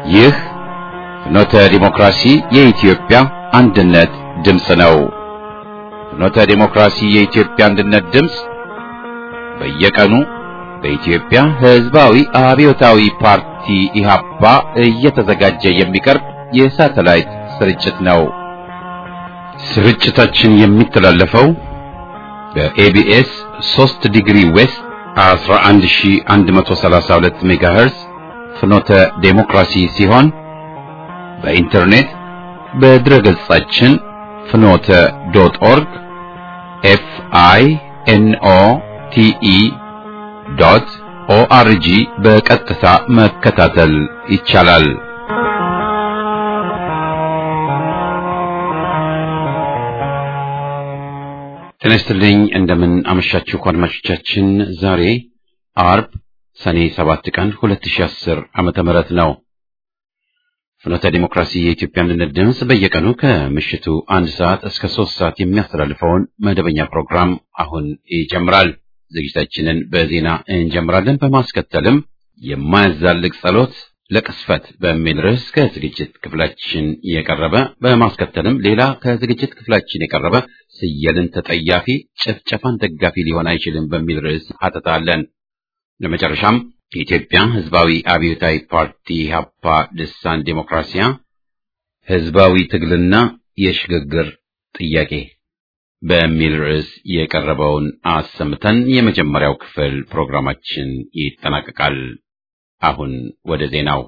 ይህ ፍኖተ ዲሞክራሲ የኢትዮጵያ አንድነት ድምፅ ነው። ፍኖተ ዲሞክራሲ የኢትዮጵያ አንድነት ድምፅ በየቀኑ በኢትዮጵያ ሕዝባዊ አብዮታዊ ፓርቲ ኢህአፓ እየተዘጋጀ የሚቀርብ የሳተላይት ስርጭት ነው። ስርጭታችን የሚተላለፈው በኤቢኤስ 3 ዲግሪ ዌስት 11132 ሜጋሄርዝ ፍኖተ ዴሞክራሲ ሲሆን በኢንተርኔት በድረገጻችን ፍኖተ ዶት ኦርግ ኤፍ አይ ኤን ኦ ቲ ኢ ዶት ኦአርጂ በቀጥታ መከታተል ይቻላል። ጤና ይስጥልኝ። እንደምን አመሻችሁ አድማጮቻችን። ዛሬ አርብ ሰኔ 7 ቀን 2010 ዓመተ ምህረት ነው። ፍኖተ ዲሞክራሲ የኢትዮጵያ አንድነት ድምፅ በየቀኑ ከምሽቱ አንድ ሰዓት እስከ ሶስት ሰዓት የሚያስተላልፈውን መደበኛ ፕሮግራም አሁን ይጀምራል። ዝግጅታችንን በዜና እንጀምራለን። በማስከተልም የማያዛልቅ ጸሎት ለቅስፈት በሚል ርዕስ ከዝግጅት ክፍላችን የቀረበ በማስከተልም ሌላ ከዝግጅት ክፍላችን የቀረበ ስየልን ተጠያፊ ጭፍጨፋን ደጋፊ ሊሆን አይችልም በሚል ርዕስ አጠጣለን። ለመጨረሻም የኢትዮጵያ ሕዝባዊ አብዮታዊ ፓርቲ ኢህአፓ ልሳን ዴሞክራሲያ ሕዝባዊ ትግልና የሽግግር ጥያቄ በሚል ርዕስ የቀረበውን አሰምተን የመጀመሪያው ክፍል ፕሮግራማችን ይጠናቀቃል። አሁን ወደ ዜናው።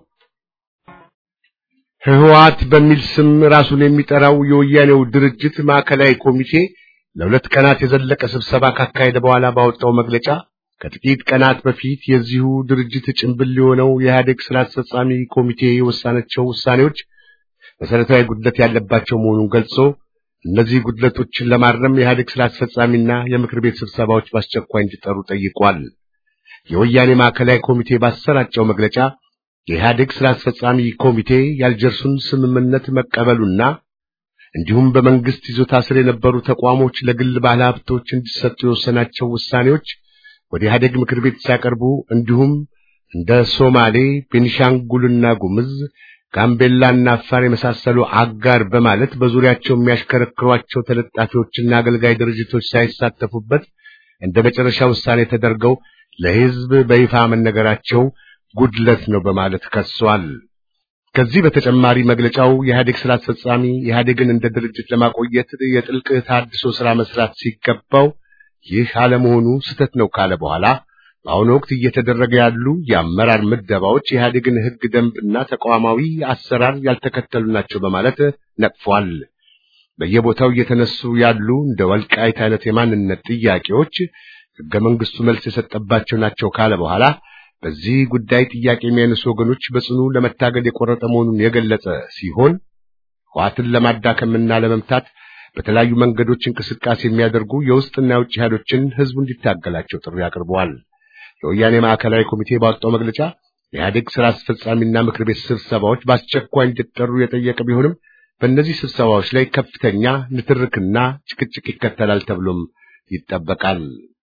ህወሓት በሚል ስም ራሱን የሚጠራው የወያኔው ድርጅት ማዕከላዊ ኮሚቴ ለሁለት ቀናት የዘለቀ ስብሰባ ካካሄደ በኋላ ባወጣው መግለጫ ከጥቂት ቀናት በፊት የዚሁ ድርጅት ጭንብል የሆነው የኢህአዴግ ስራ አስፈጻሚ ኮሚቴ የወሰናቸው ውሳኔዎች መሰረታዊ ጉድለት ያለባቸው መሆኑን ገልጾ እነዚህ ጉድለቶችን ለማረም የኢህአዴግ ስራ አስፈጻሚና የምክር ቤት ስብሰባዎች በአስቸኳይ እንዲጠሩ ጠይቋል። የወያኔ ማዕከላዊ ኮሚቴ ባሰራጨው መግለጫ የኢህአዴግ ስራ አስፈጻሚ ኮሚቴ የአልጀርሱን ስምምነት መቀበሉና እንዲሁም በመንግስት ይዞታ ስር የነበሩ ተቋሞች ለግል ባለሀብቶች እንዲሰጡ የወሰናቸው ውሳኔዎች ወደ ኢህአዴግ ምክር ቤት ሲያቀርቡ እንዲሁም እንደ ሶማሌ፣ ቤኒሻንጉልና ጉምዝ፣ ጋምቤላና አፋር የመሳሰሉ አጋር በማለት በዙሪያቸው የሚያሽከረክሯቸው ተለጣፊዎችና አገልጋይ ድርጅቶች ሳይሳተፉበት እንደ መጨረሻ ውሳኔ ተደርገው ለህዝብ በይፋ መነገራቸው ጉድለት ነው በማለት ከሷል። ከዚህ በተጨማሪ መግለጫው የኢህአዴግ ስራ አስፈጻሚ ኢህአዴግን እንደ ድርጅት ለማቆየት የጥልቅ ተሃድሶ ስራ መስራት ሲገባው ይህ አለመሆኑ ስህተት ነው ካለ በኋላ በአሁኑ ወቅት እየተደረገ ያሉ የአመራር ምደባዎች የኢህአዴግን ህግ ደንብና ተቋማዊ አሰራር ያልተከተሉ ናቸው በማለት ነቅፏል። በየቦታው እየተነሱ ያሉ እንደ ወልቃይት አይነት የማንነት ጥያቄዎች ህገ መንግስቱ መልስ የሰጠባቸው ናቸው ካለ በኋላ በዚህ ጉዳይ ጥያቄ የሚያነሱ ወገኖች በጽኑ ለመታገል የቆረጠ መሆኑን የገለጸ ሲሆን ህወሓትን ለማዳከምና ለመምታት በተለያዩ መንገዶች እንቅስቃሴ የሚያደርጉ የውስጥና የውጭ ኃይሎችን ህዝቡ እንዲታገላቸው ጥሪ አቅርበዋል። የወያኔ ማዕከላዊ ኮሚቴ ባወጣው መግለጫ የኢህአዴግ ስራ አስፈጻሚና ምክር ቤት ስብሰባዎች በአስቸኳይ እንዲጠሩ የጠየቀ ቢሆንም በእነዚህ ስብሰባዎች ላይ ከፍተኛ ንትርክና ጭቅጭቅ ይከተላል ተብሎም ይጠበቃል።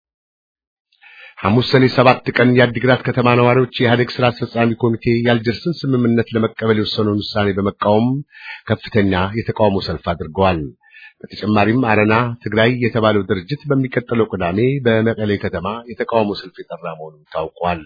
ሐሙስ ሰኔ ሰባት ቀን የአዲግራት ከተማ ነዋሪዎች የኢህአዴግ ስራ አስፈጻሚ ኮሚቴ የአልጀርስን ስምምነት ለመቀበል የወሰነውን ውሳኔ በመቃወም ከፍተኛ የተቃውሞ ሰልፍ አድርገዋል። በተጨማሪም አረና ትግራይ የተባለው ድርጅት በሚቀጥለው ቅዳሜ በመቀሌ ከተማ የተቃውሞ ሰልፍ የጠራ መሆኑን ታውቋል።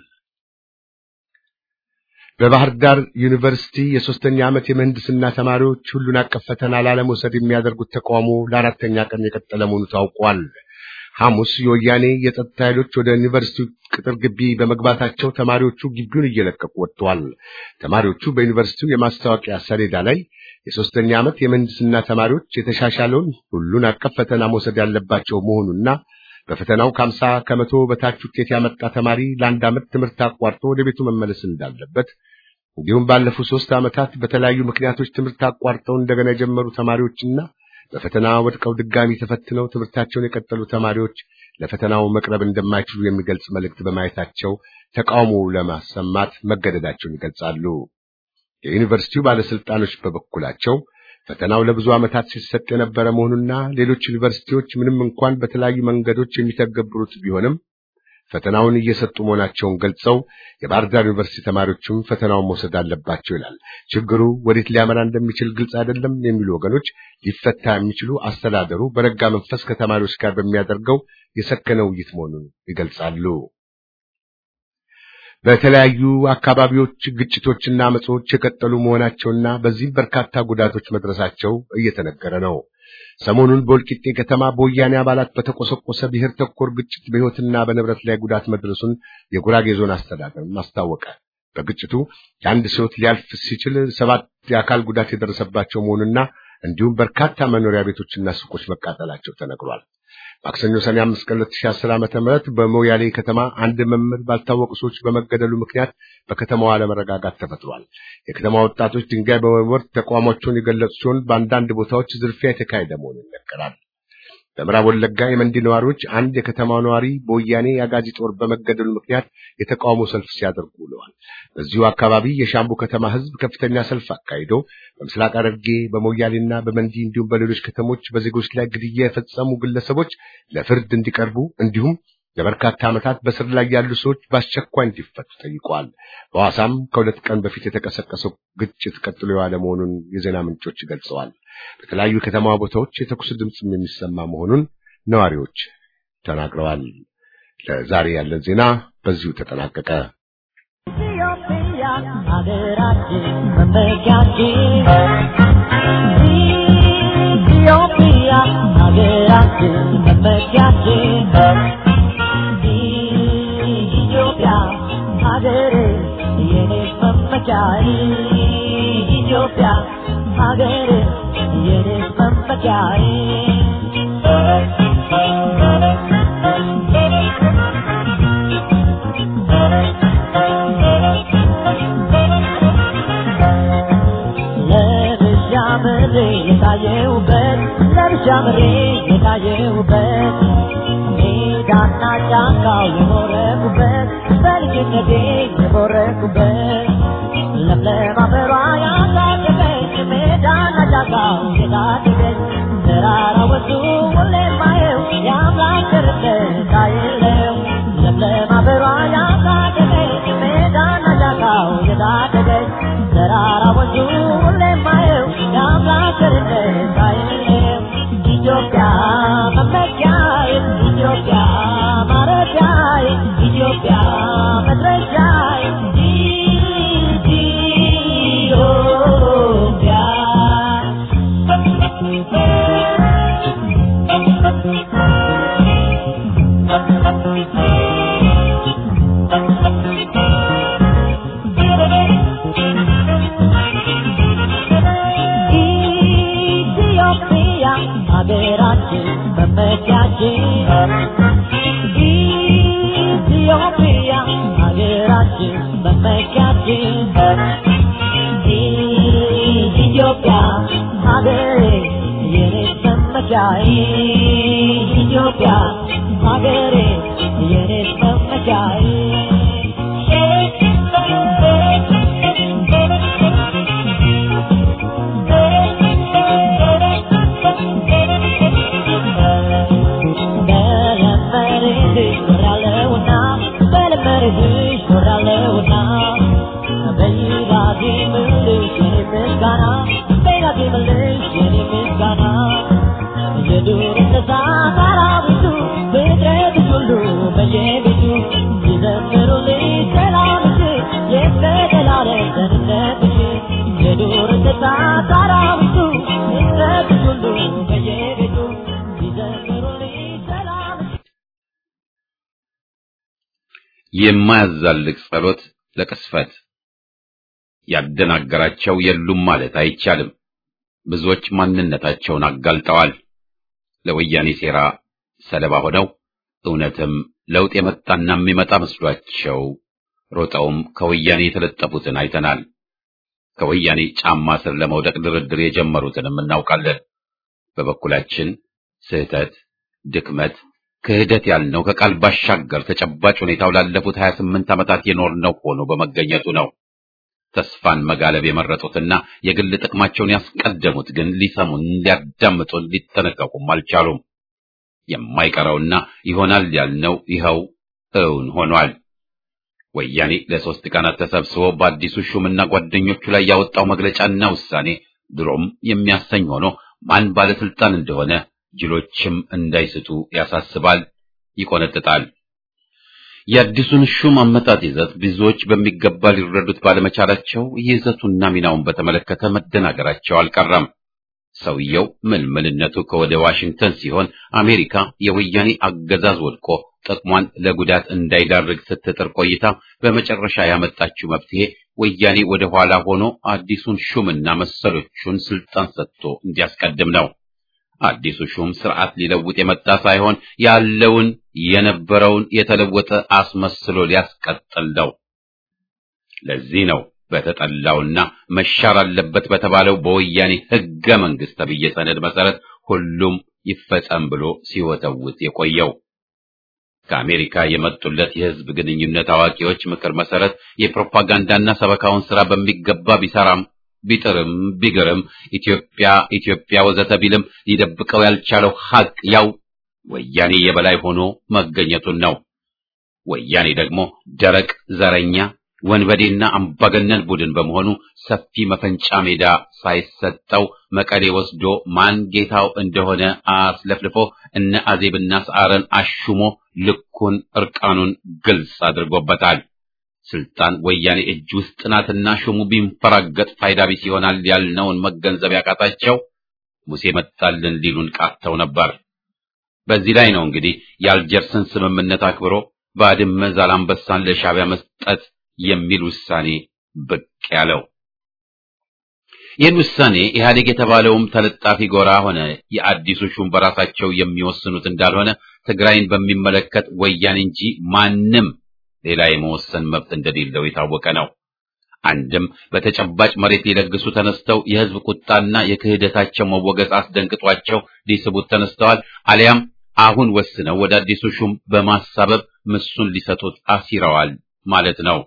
በባህር ዳር ዩኒቨርሲቲ የሶስተኛ ዓመት የምህንድስና ተማሪዎች ሁሉን አቀፍ ፈተና ላለመውሰድ የሚያደርጉት ተቃውሞ ለአራተኛ ቀን የቀጠለ መሆኑ ታውቋል። ሐሙስ የወያኔ የጸጥታ ኃይሎች ወደ ዩኒቨርሲቲው ቅጥር ግቢ በመግባታቸው ተማሪዎቹ ግቢውን እየለቀቁ ወጥተዋል። ተማሪዎቹ በዩኒቨርሲቲው የማስታወቂያ ሰሌዳ ላይ የሶስተኛ ዓመት የምህንድስና ተማሪዎች የተሻሻለውን ሁሉን አቀፍ ፈተና መውሰድ ያለባቸው መሆኑና በፈተናው ከአምሳ ከመቶ በታች ውጤት ያመጣ ተማሪ ለአንድ ዓመት ትምህርት አቋርጦ ወደ ቤቱ መመለስ እንዳለበት እንዲሁም ባለፉት ሶስት ዓመታት በተለያዩ ምክንያቶች ትምህርት አቋርጠው እንደገና የጀመሩ ተማሪዎችና በፈተና ወድቀው ድጋሚ ተፈትነው ትምህርታቸውን የቀጠሉ ተማሪዎች ለፈተናው መቅረብ እንደማይችሉ የሚገልጽ መልእክት በማየታቸው ተቃውሞ ለማሰማት መገደዳቸውን ይገልጻሉ። የዩኒቨርሲቲው ባለስልጣኖች በበኩላቸው ፈተናው ለብዙ ዓመታት ሲሰጥ የነበረ መሆኑና ሌሎች ዩኒቨርሲቲዎች ምንም እንኳን በተለያዩ መንገዶች የሚተገብሩት ቢሆንም ፈተናውን እየሰጡ መሆናቸውን ገልጸው የባህር ዳር ዩኒቨርሲቲ ተማሪዎችም ፈተናውን መውሰድ አለባቸው ይላል። ችግሩ ወዴት ሊያመራ እንደሚችል ግልጽ አይደለም የሚሉ ወገኖች ሊፈታ የሚችሉ አስተዳደሩ በረጋ መንፈስ ከተማሪዎች ጋር በሚያደርገው የሰከነ ውይይት መሆኑን ይገልጻሉ። በተለያዩ አካባቢዎች ግጭቶችና አመጾች የቀጠሉ መሆናቸውና በዚህም በርካታ ጉዳቶች መድረሳቸው እየተነገረ ነው። ሰሞኑን በወልቂጤ ከተማ በወያኔ አባላት በተቆሰቆሰ ብሔር ተኮር ግጭት በሕይወትና በንብረት ላይ ጉዳት መድረሱን የጉራጌ ዞን አስተዳደር አስታወቀ። በግጭቱ የአንድ ሰው ሕይወት ሊያልፍ ሲችል ሰባት የአካል ጉዳት የደረሰባቸው መሆኑና እንዲሁም በርካታ መኖሪያ ቤቶችና ሱቆች መቃጠላቸው ተነግሯል። ማክሰኞ ሰኔ 5 ቀን 2010 ዓመተ ምህረት በሞያሌ ከተማ አንድ መምህር ባልታወቁ ሰዎች በመገደሉ ምክንያት በከተማዋ አለመረጋጋት ተፈጥሯል። የከተማ ወጣቶች ድንጋይ በመወርወር ተቃውሟቸውን የገለጹ ሲሆን በአንዳንድ ቦታዎች ዝርፊያ የተካሄደ መሆኑ ይነገራል። በምዕራብ ወለጋ የመንዲ ነዋሪዎች አንድ የከተማው ነዋሪ በወያኔ የአጋዚ ጦር በመገደሉ ምክንያት የተቃውሞ ሰልፍ ሲያደርጉ ውለዋል። በዚሁ አካባቢ የሻምቡ ከተማ ሕዝብ ከፍተኛ ሰልፍ አካሂዶ በምስራቅ ሐረርጌ በሞያሌና በመንዲ እንዲሁም በሌሎች ከተሞች በዜጎች ላይ ግድያ የፈጸሙ ግለሰቦች ለፍርድ እንዲቀርቡ እንዲሁም ለበርካታ ዓመታት በስር ላይ ያሉ ሰዎች በአስቸኳይ እንዲፈቱ ጠይቀዋል። በሐዋሳም ከሁለት ቀን በፊት የተቀሰቀሰው ግጭት ቀጥሎ የዋለ መሆኑን የዜና ምንጮች ገልጸዋል። በተለያዩ የከተማ ቦታዎች የተኩስ ድምፅም የሚሰማ መሆኑን ነዋሪዎች ተናግረዋል። ለዛሬ ያለን ዜና በዚሁ ተጠናቀቀ። ኢትዮጵያ ሀገራችን መመኪያችን ኢትዮጵያ ሀገራችን መመኪያችን ኢትዮጵያ ሀገሬ የኔ መመኪያዬ ኢትዮጵያ ሀገሬ የኔ መመኪያዬ ለብቻ ምሬ የታየውበት ለብቻ ምሬ የታየውበት ሜዳና ጫካው የኖረኩበት በልጅነቴ የቦረኩበት ለምለም አፈሯ ያሳደገኝ ሜዳና ጫካው የታደገኝ ተራራ ወጡ ሁሌ ማየው የአምላክ ቸርነት አይለው ለምለም አፈሯ ያሳደገኝ ሜዳና ጫካው የታደገኝ ተራራ ወጡ ሁሌ ማየው የአምላክ ቸርነት አይለው ኢትዮጵያ መመኪያዬ ኢትዮጵያ ማረፊያዬ ኢትዮጵያ መድረሻዬ ኢትዮጵያ ሀገራችን መመኪያችን ኢትዮጵያ ሀገራችን መመኪያችን ኢትዮጵያ ሀገሬ የኔ መመኪያዬ ኢትዮጵያ ሀገሬ የኔ መመኪያዬ በለመድሽ ኖራለሁና በለመድሽ ኖራለሁና በይራቴ ምልሽ የኔ ምስጋና በይራቴ ምልሽ የኔ ምስጋና የዱር እንስሳ አራዊቱ ፍጥረትሽ ሁሉ በየቤቱ ይዘምሩልሽ ሰላምሽ የተገላለጸ ደህንነትሽ የዱር እንስሳ አራዊቱ ፍጥረትሽ ሁሉ በየቤቱ ይዘምሩልሽ ሰላምሽ የማያዛልቅ ጸሎት ለቅስፈት ያደናገራቸው የሉም ማለት አይቻልም። ብዙዎች ማንነታቸውን አጋልጠዋል። ለወያኔ ሴራ ሰለባ ሆነው እውነትም ለውጥ የመጣና የሚመጣ መስሏቸው ሮጠውም ከወያኔ የተለጠፉትን አይተናል። ከወያኔ ጫማ ስር ለመውደቅ ድርድር የጀመሩትንም እናውቃለን። በበኩላችን ስህተት፣ ድክመት፣ ክህደት ያልነው ከቃል ባሻገር ተጨባጭ ሁኔታው ላለፉት 28 ዓመታት የኖርነው ሆኖ በመገኘቱ ነው። ተስፋን መጋለብ የመረጡትና የግል ጥቅማቸውን ያስቀደሙት ግን ሊሰሙን፣ ሊያዳምጡን፣ ሊጠነቀቁም አልቻሉም። የማይቀረውና ይሆናል ያልነው ይኸው እውን ሆኗል። ወያኔ ለሶስት ቀናት ተሰብስቦ በአዲሱ ሹምና ጓደኞቹ ላይ ያወጣው መግለጫና ውሳኔ ድሮም የሚያሰኝ ሆኖ ማን ባለስልጣን እንደሆነ ጅሎችም እንዳይስቱ ያሳስባል፣ ይቆነጥጣል። የአዲሱን ሹም አመጣጥ ይዘት ብዙዎች በሚገባ ሊረዱት ባለመቻላቸው ይዘቱና ሚናውን በተመለከተ መደናገራቸው አልቀረም። ሰውየው ምልምልነቱ ከወደ ዋሽንግተን ሲሆን አሜሪካ የወያኔ አገዛዝ ወድቆ ጥቅሟን ለጉዳት እንዳይዳርግ ስትጥር ቆይታ በመጨረሻ ያመጣችው መፍትሄ ወያኔ ወደ ኋላ ሆኖ አዲሱን ሹምና መሰሎቹን ስልጣን ሰጥቶ እንዲያስቀድም ነው። አዲሱ ሹም ስርዓት ሊለውጥ የመጣ ሳይሆን ያለውን የነበረውን የተለወጠ አስመስሎ ሊያስቀጥል ነው። ለዚህ ነው በተጠላውና መሻር አለበት በተባለው በወያኔ ሕገ መንግሥት ተብዬ ሰነድ መሰረት ሁሉም ይፈጸም ብሎ ሲወተውት የቆየው። ከአሜሪካ የመጡለት የሕዝብ ግንኙነት አዋቂዎች ምክር መሰረት የፕሮፓጋንዳና ሰበካውን ስራ በሚገባ ቢሰራም ቢጥርም ቢግርም ኢትዮጵያ ኢትዮጵያ ወዘተ ቢልም ሊደብቀው ያልቻለው ሀቅ ያው ወያኔ የበላይ ሆኖ መገኘቱን ነው። ወያኔ ደግሞ ደረቅ ዘረኛ ወንበዴና አምባገነን ቡድን በመሆኑ ሰፊ መፈንጫ ሜዳ ሳይሰጠው መቀሌ ወስዶ ማን ጌታው እንደሆነ አስለፍልፎ እነ አዜብና ሰዓረን አሹሞ ልኩን እርቃኑን ግልጽ አድርጎበታል። ስልጣን ወያኔ እጅ ውስጥ ናትና ሹሙ ቢንፈራገጥ ፋይዳ ቢስ ይሆናል ያልነውን መገንዘብ ያቃታቸው ሙሴ መጣልን ሊሉን ቃተው ነበር። በዚህ ላይ ነው እንግዲህ የአልጀርስን ስምምነት አክብሮ ባድመ ዛላምበሳን ለሻዕቢያ መስጠት የሚል ውሳኔ ብቅ ያለው። ይህን ውሳኔ ኢህአዴግ የተባለውም ተለጣፊ ጎራ ሆነ የአዲሱ ሹም በራሳቸው የሚወስኑት እንዳልሆነ ትግራይን በሚመለከት ወያኔ እንጂ ማንም ሌላ የመወሰን መብት እንደሌለው የታወቀ ነው። አንድም በተጨባጭ መሬት ሊለግሱ ተነስተው የህዝብ ቁጣና የክህደታቸው መወገዝ አስደንግጧቸው ሊስቡት ተነስተዋል። አሊያም አሁን ወስነው ወደ አዲሱ ሹም በማሳበብ ምሱን ሊሰጡት አሲረዋል ማለት ነው።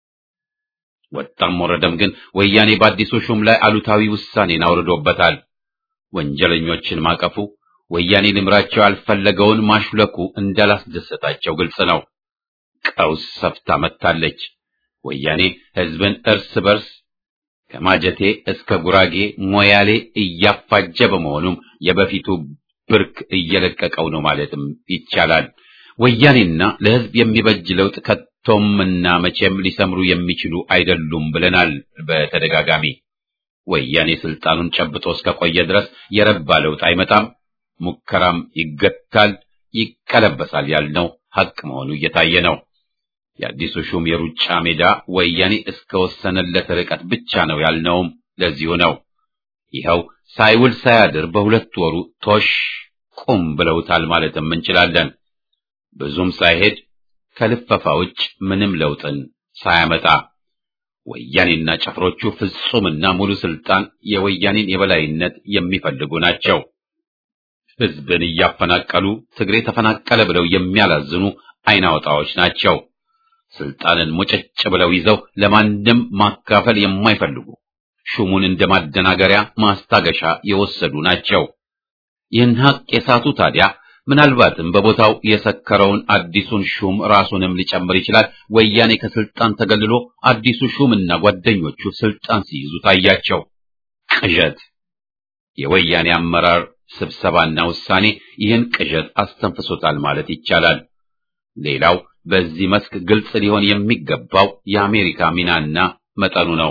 ወጣም ወረደም ግን ወያኔ በአዲሱ ሹም ላይ አሉታዊ ውሳኔን አውርዶበታል። ወንጀለኞችን ማቀፉ፣ ወያኔ ልምራቸው ያልፈለገውን ማሹለኩ እንዳላስደሰታቸው ግልጽ ነው። ቀውስ ሰፍታ መጥታለች። ወያኔ ህዝብን እርስ በርስ ከማጀቴ እስከ ጉራጌ ሞያሌ እያፋጀ በመሆኑም የበፊቱ ብርክ እየለቀቀው ነው ማለትም ይቻላል። ወያኔና ለህዝብ የሚበጅ ለውጥ ከቶምና መቼም ሊሰምሩ የሚችሉ አይደሉም ብለናል በተደጋጋሚ። ወያኔ ስልጣኑን ጨብጦ እስከቆየ ድረስ የረባ ለውጥ አይመጣም፣ ሙከራም ይገታል፣ ይቀለበሳል ያልነው ሐቅ መሆኑ እየታየ ነው። የአዲሱ ሹም የሩጫ ሜዳ ወያኔ እስከወሰነለት ርቀት ብቻ ነው ያልነውም ለዚሁ ነው። ይኸው ሳይውል ሳያድር በሁለት ወሩ ቶሽ ቁም ብለውታል ማለትም እንችላለን። ብዙም ሳይሄድ ከልፈፋ ውጭ ምንም ለውጥን ሳያመጣ ወያኔና ጭፍሮቹ ፍጹምና ሙሉ ስልጣን የወያኔን የበላይነት የሚፈልጉ ናቸው። ህዝብን እያፈናቀሉ ትግሬ ተፈናቀለ ብለው የሚያላዝኑ አይናወጣዎች ናቸው። ስልጣንን ሙጭጭ ብለው ይዘው ለማንም ማካፈል የማይፈልጉ ሹሙን እንደ ማደናገሪያ ማስታገሻ የወሰዱ ናቸው። ይህን ሀቅ የሳቱ ታዲያ ምናልባትም በቦታው የሰከረውን አዲሱን ሹም ራሱንም ሊጨምር ይችላል። ወያኔ ከስልጣን ተገልሎ አዲሱ ሹምና ጓደኞቹ ስልጣን ሲይዙ ታያቸው። ቅዠት። የወያኔ አመራር ስብሰባና ውሳኔ ይህን ቅዠት አስተንፍሶታል ማለት ይቻላል። ሌላው በዚህ መስክ ግልጽ ሊሆን የሚገባው የአሜሪካ ሚናና መጠኑ ነው።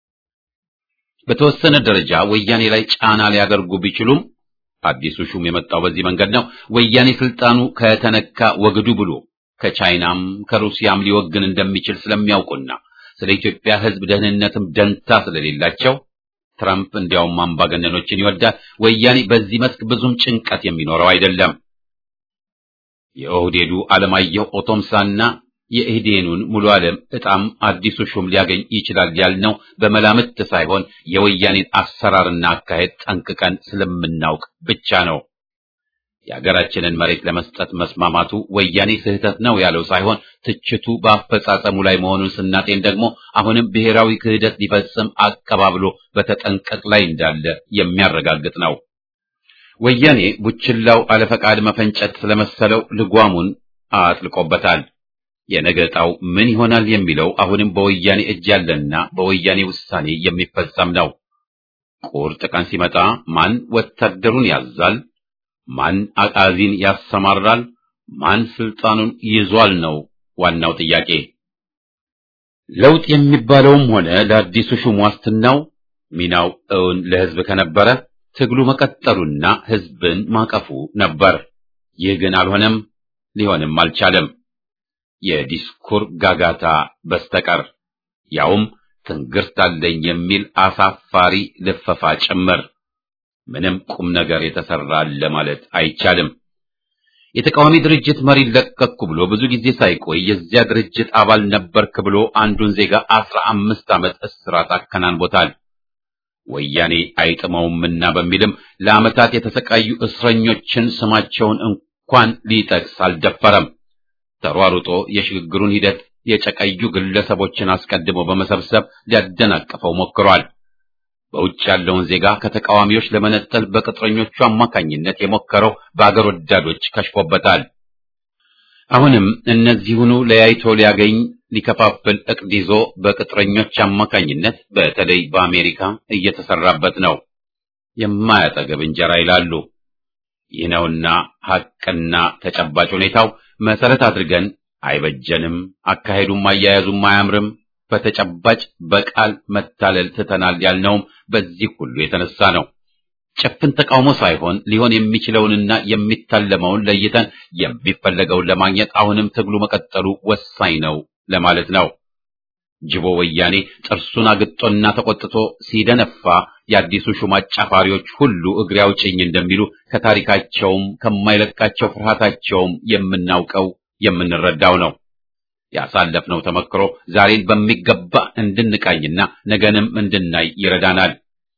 በተወሰነ ደረጃ ወያኔ ላይ ጫና ሊያደርጉ ቢችሉም አዲሱ ሹም የመጣው በዚህ መንገድ ነው። ወያኔ ስልጣኑ ከተነካ ወግዱ ብሎ ከቻይናም ከሩሲያም ሊወግን እንደሚችል ስለሚያውቁና ስለ ኢትዮጵያ ሕዝብ ደህንነትም ደንታ ስለሌላቸው ትራምፕ እንዲያውም አምባገነኖችን ይወዳል። ወያኔ በዚህ መስክ ብዙም ጭንቀት የሚኖረው አይደለም። የኦህዴዱ አለማየሁ ኦቶምሳና የኢህዴኑን ሙሉ ዓለም ዕጣም አዲሱ ሹም ሊያገኝ ይችላል ያልነው በመላምት ሳይሆን የወያኔን አሰራርና አካሄድ ጠንቅቀን ስለምናውቅ ብቻ ነው። የሀገራችንን መሬት ለመስጠት መስማማቱ ወያኔ ስህተት ነው ያለው ሳይሆን ትችቱ በአፈጻጸሙ ላይ መሆኑን ስናጤን ደግሞ አሁንም ብሔራዊ ክህደት ሊፈጽም አቀባብሎ በተጠንቀቅ ላይ እንዳለ የሚያረጋግጥ ነው። ወያኔ ቡችላው አለፈቃድ መፈንጨት ስለመሰለው ልጓሙን አጥልቆበታል። የነገ ዕጣው ምን ይሆናል የሚለው አሁንም በወያኔ እጅ ያለና በወያኔ ውሳኔ የሚፈጸም ነው። ቁርጥ ቀን ሲመጣ ማን ወታደሩን ያዛል? ማን አቃዚን ያሰማራል? ማን ስልጣኑን ይዟል ነው ዋናው ጥያቄ። ለውጥ የሚባለውም ሆነ ለአዲሱ ሹም ዋስትናው ሚናው እውን ለሕዝብ ከነበረ ትግሉ መቀጠሉና ሕዝብን ማቀፉ ነበር። ይህ ግን አልሆነም፣ ሊሆንም አልቻለም። የዲስኩር ጋጋታ በስተቀር ያውም ትንግርት አለኝ የሚል አሳፋሪ ልፈፋ ጭምር። ምንም ቁም ነገር የተሰራ አለ ማለት አይቻልም። የተቃዋሚ ድርጅት መሪ ለቀቅኩ ብሎ ብዙ ጊዜ ሳይቆይ የዚያ ድርጅት አባል ነበርክ ብሎ አንዱን ዜጋ አስራ አምስት ዓመት እስራት አከናንቦታል። ወያኔ አይጥመውምና በሚልም ለዓመታት የተሰቃዩ እስረኞችን ስማቸውን እንኳን ሊጠቅስ አልደፈረም። ተሯሩጦ የሽግግሩን ሂደት የጨቀዩ ግለሰቦችን አስቀድሞ በመሰብሰብ ሊያደናቅፈው ሞክሯል። በውጭ ያለውን ዜጋ ከተቃዋሚዎች ለመነጠል በቅጥረኞቹ አማካኝነት የሞከረው በአገር ወዳዶች ከሽፎበታል። አሁንም እነዚሁኑ ለያይቶ ሊያገኝ ሊከፋፍል እቅድ ይዞ በቅጥረኞች አማካኝነት በተለይ በአሜሪካ እየተሰራበት ነው። የማያጠገብ እንጀራ ይላሉ። ይህ ነውና ሐቅና ተጨባጭ ሁኔታው መሰረት አድርገን አይበጀንም፣ አካሄዱም አያያዙም አያምርም፣ በተጨባጭ በቃል መታለል ትተናል ያልነውም በዚህ ሁሉ የተነሳ ነው። ጭፍን ተቃውሞ ሳይሆን ሊሆን የሚችለውንና የሚታለመውን ለይተን የሚፈለገውን ለማግኘት አሁንም ትግሉ መቀጠሉ ወሳኝ ነው ለማለት ነው። ጅቦ ወያኔ ጥርሱን አግጦና ተቆጥቶ ሲደነፋ የአዲሱ ሹም አጫፋሪዎች ሁሉ እግሬ አውጭኝ እንደሚሉ ከታሪካቸውም ከማይለቃቸው ፍርሃታቸውም የምናውቀው የምንረዳው ነው። ያሳለፍነው ተመክሮ ዛሬን በሚገባ እንድንቃኝና ነገንም እንድናይ ይረዳናል።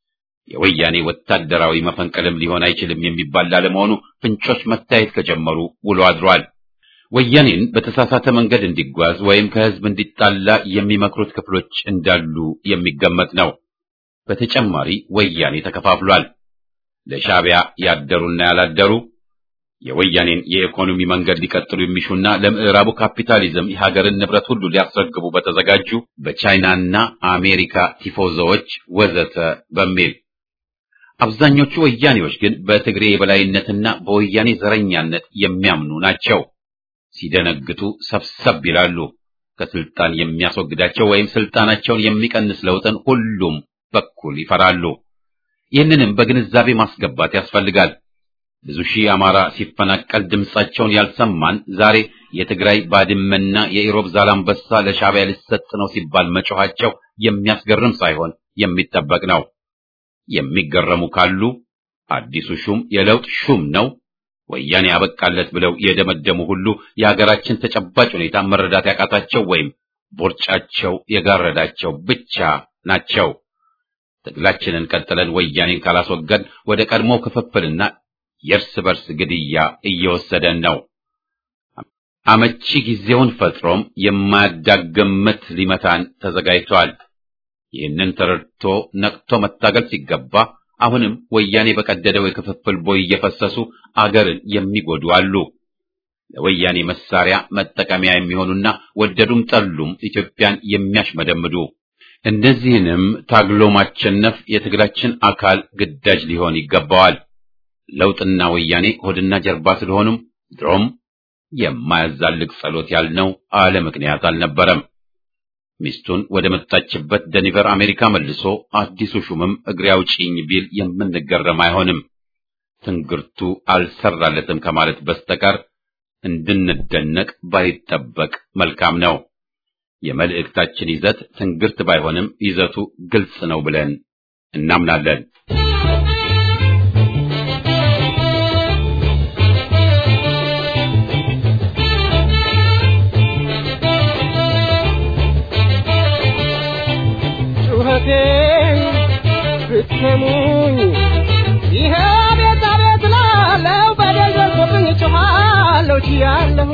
የወያኔ ወታደራዊ መፈንቅልም ሊሆን አይችልም የሚባል ላለመሆኑ ፍንጮች መታየት ከጀመሩ ውሎ አድሯል። ወያኔን በተሳሳተ መንገድ እንዲጓዝ ወይም ከህዝብ እንዲጣላ የሚመክሩት ክፍሎች እንዳሉ የሚገመት ነው። በተጨማሪ ወያኔ ተከፋፍሏል። ለሻዕቢያ ያደሩና ያላደሩ የወያኔን የኢኮኖሚ መንገድ ሊቀጥሉ የሚሹና ለምዕራቡ ካፒታሊዝም የሀገርን ንብረት ሁሉ ሊያስረክቡ በተዘጋጁ በቻይናና አሜሪካ ቲፎዞዎች ወዘተ በሚል አብዛኞቹ ወያኔዎች ግን በትግሬ የበላይነትና በወያኔ ዘረኛነት የሚያምኑ ናቸው። ሲደነግጡ ሰብሰብ ይላሉ። ከስልጣን የሚያስወግዳቸው ወይም ስልጣናቸውን የሚቀንስ ለውጥን ሁሉም በኩል ይፈራሉ። ይህንንም በግንዛቤ ማስገባት ያስፈልጋል። ብዙ ሺህ አማራ ሲፈናቀል ድምጻቸውን ያልሰማን ዛሬ የትግራይ ባድመና የኢሮብ ዛላምበሳ ለሻዕቢያ ሊሰጥ ነው ሲባል መጮኻቸው የሚያስገርም ሳይሆን የሚጠበቅ ነው። የሚገረሙ ካሉ አዲሱ ሹም የለውጥ ሹም ነው ወያኔ ያበቃለት ብለው የደመደሙ ሁሉ የሀገራችን ተጨባጭ ሁኔታ መረዳት ያቃታቸው ወይም ቦርጫቸው የጋረዳቸው ብቻ ናቸው። ትግላችንን ቀጥለን ወያኔን ካላስወገድ ወደ ቀድሞ ክፍፍልና የእርስ በርስ ግድያ እየወሰደን ነው። አመቺ ጊዜውን ፈጥሮም የማያዳግም ምት ሊመታን ተዘጋጅቷል። ይህንን ተረድቶ ነቅቶ መታገል ሲገባ አሁንም ወያኔ በቀደደው የክፍፍል ቦይ እየፈሰሱ አገርን የሚጎዱ አሉ። ለወያኔ መሳሪያ መጠቀሚያ የሚሆኑና ወደዱም ጠሉም ኢትዮጵያን የሚያሽመደምዱ እነዚህንም ታግሎ ማቸነፍ የትግላችን አካል ግዳጅ ሊሆን ይገባዋል። ለውጥና ወያኔ ሆድና ጀርባ ስለሆኑም ድሮም የማያዛልቅ ጸሎት ያልነው አለ ምክንያት አልነበረም። ሚስቱን ወደ መጣችበት ደኒቨር አሜሪካ መልሶ አዲሱ ሹምም እግሬ አውጪኝ ቢል የምንገረም አይሆንም። ትንግርቱ አልሰራለትም ከማለት በስተቀር እንድንደነቅ ባይጠበቅ መልካም ነው። የመልእክታችን ይዘት ትንግርት ባይሆንም ይዘቱ ግልጽ ነው ብለን እናምናለን። ጩኸቴን ብትሰሙኝ ይሄ ቤት አቤት ላለው በደል ደርሶብኝ ጮኻለሁ ችያለሁ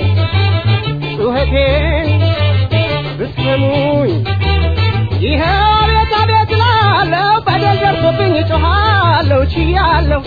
ጩኸቴን ብትሰሙኝ ይሄ ቤት አቤት ላለው በደል ደርሶብኝ ጮኻለሁ ችያለሁ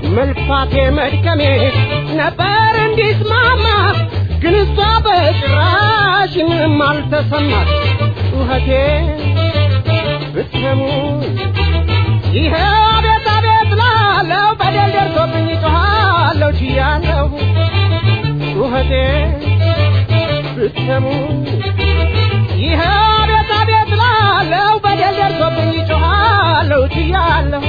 መልፋቴ መድከሜ ነበር እንዲስማማ ግን እሷ በጭራሽ ምንም አልተሰማት ጩኸቴ ብትሰሙ ይሄ አቤት አቤት ላለው በደል ደርሶብኝ ጮኻለሁ ችያለሁ ጩኸቴ ብትሰሙ ይሄ አቤት አቤት ላለው በደል ደርሶብኝ ጮኻለሁ ችያለሁ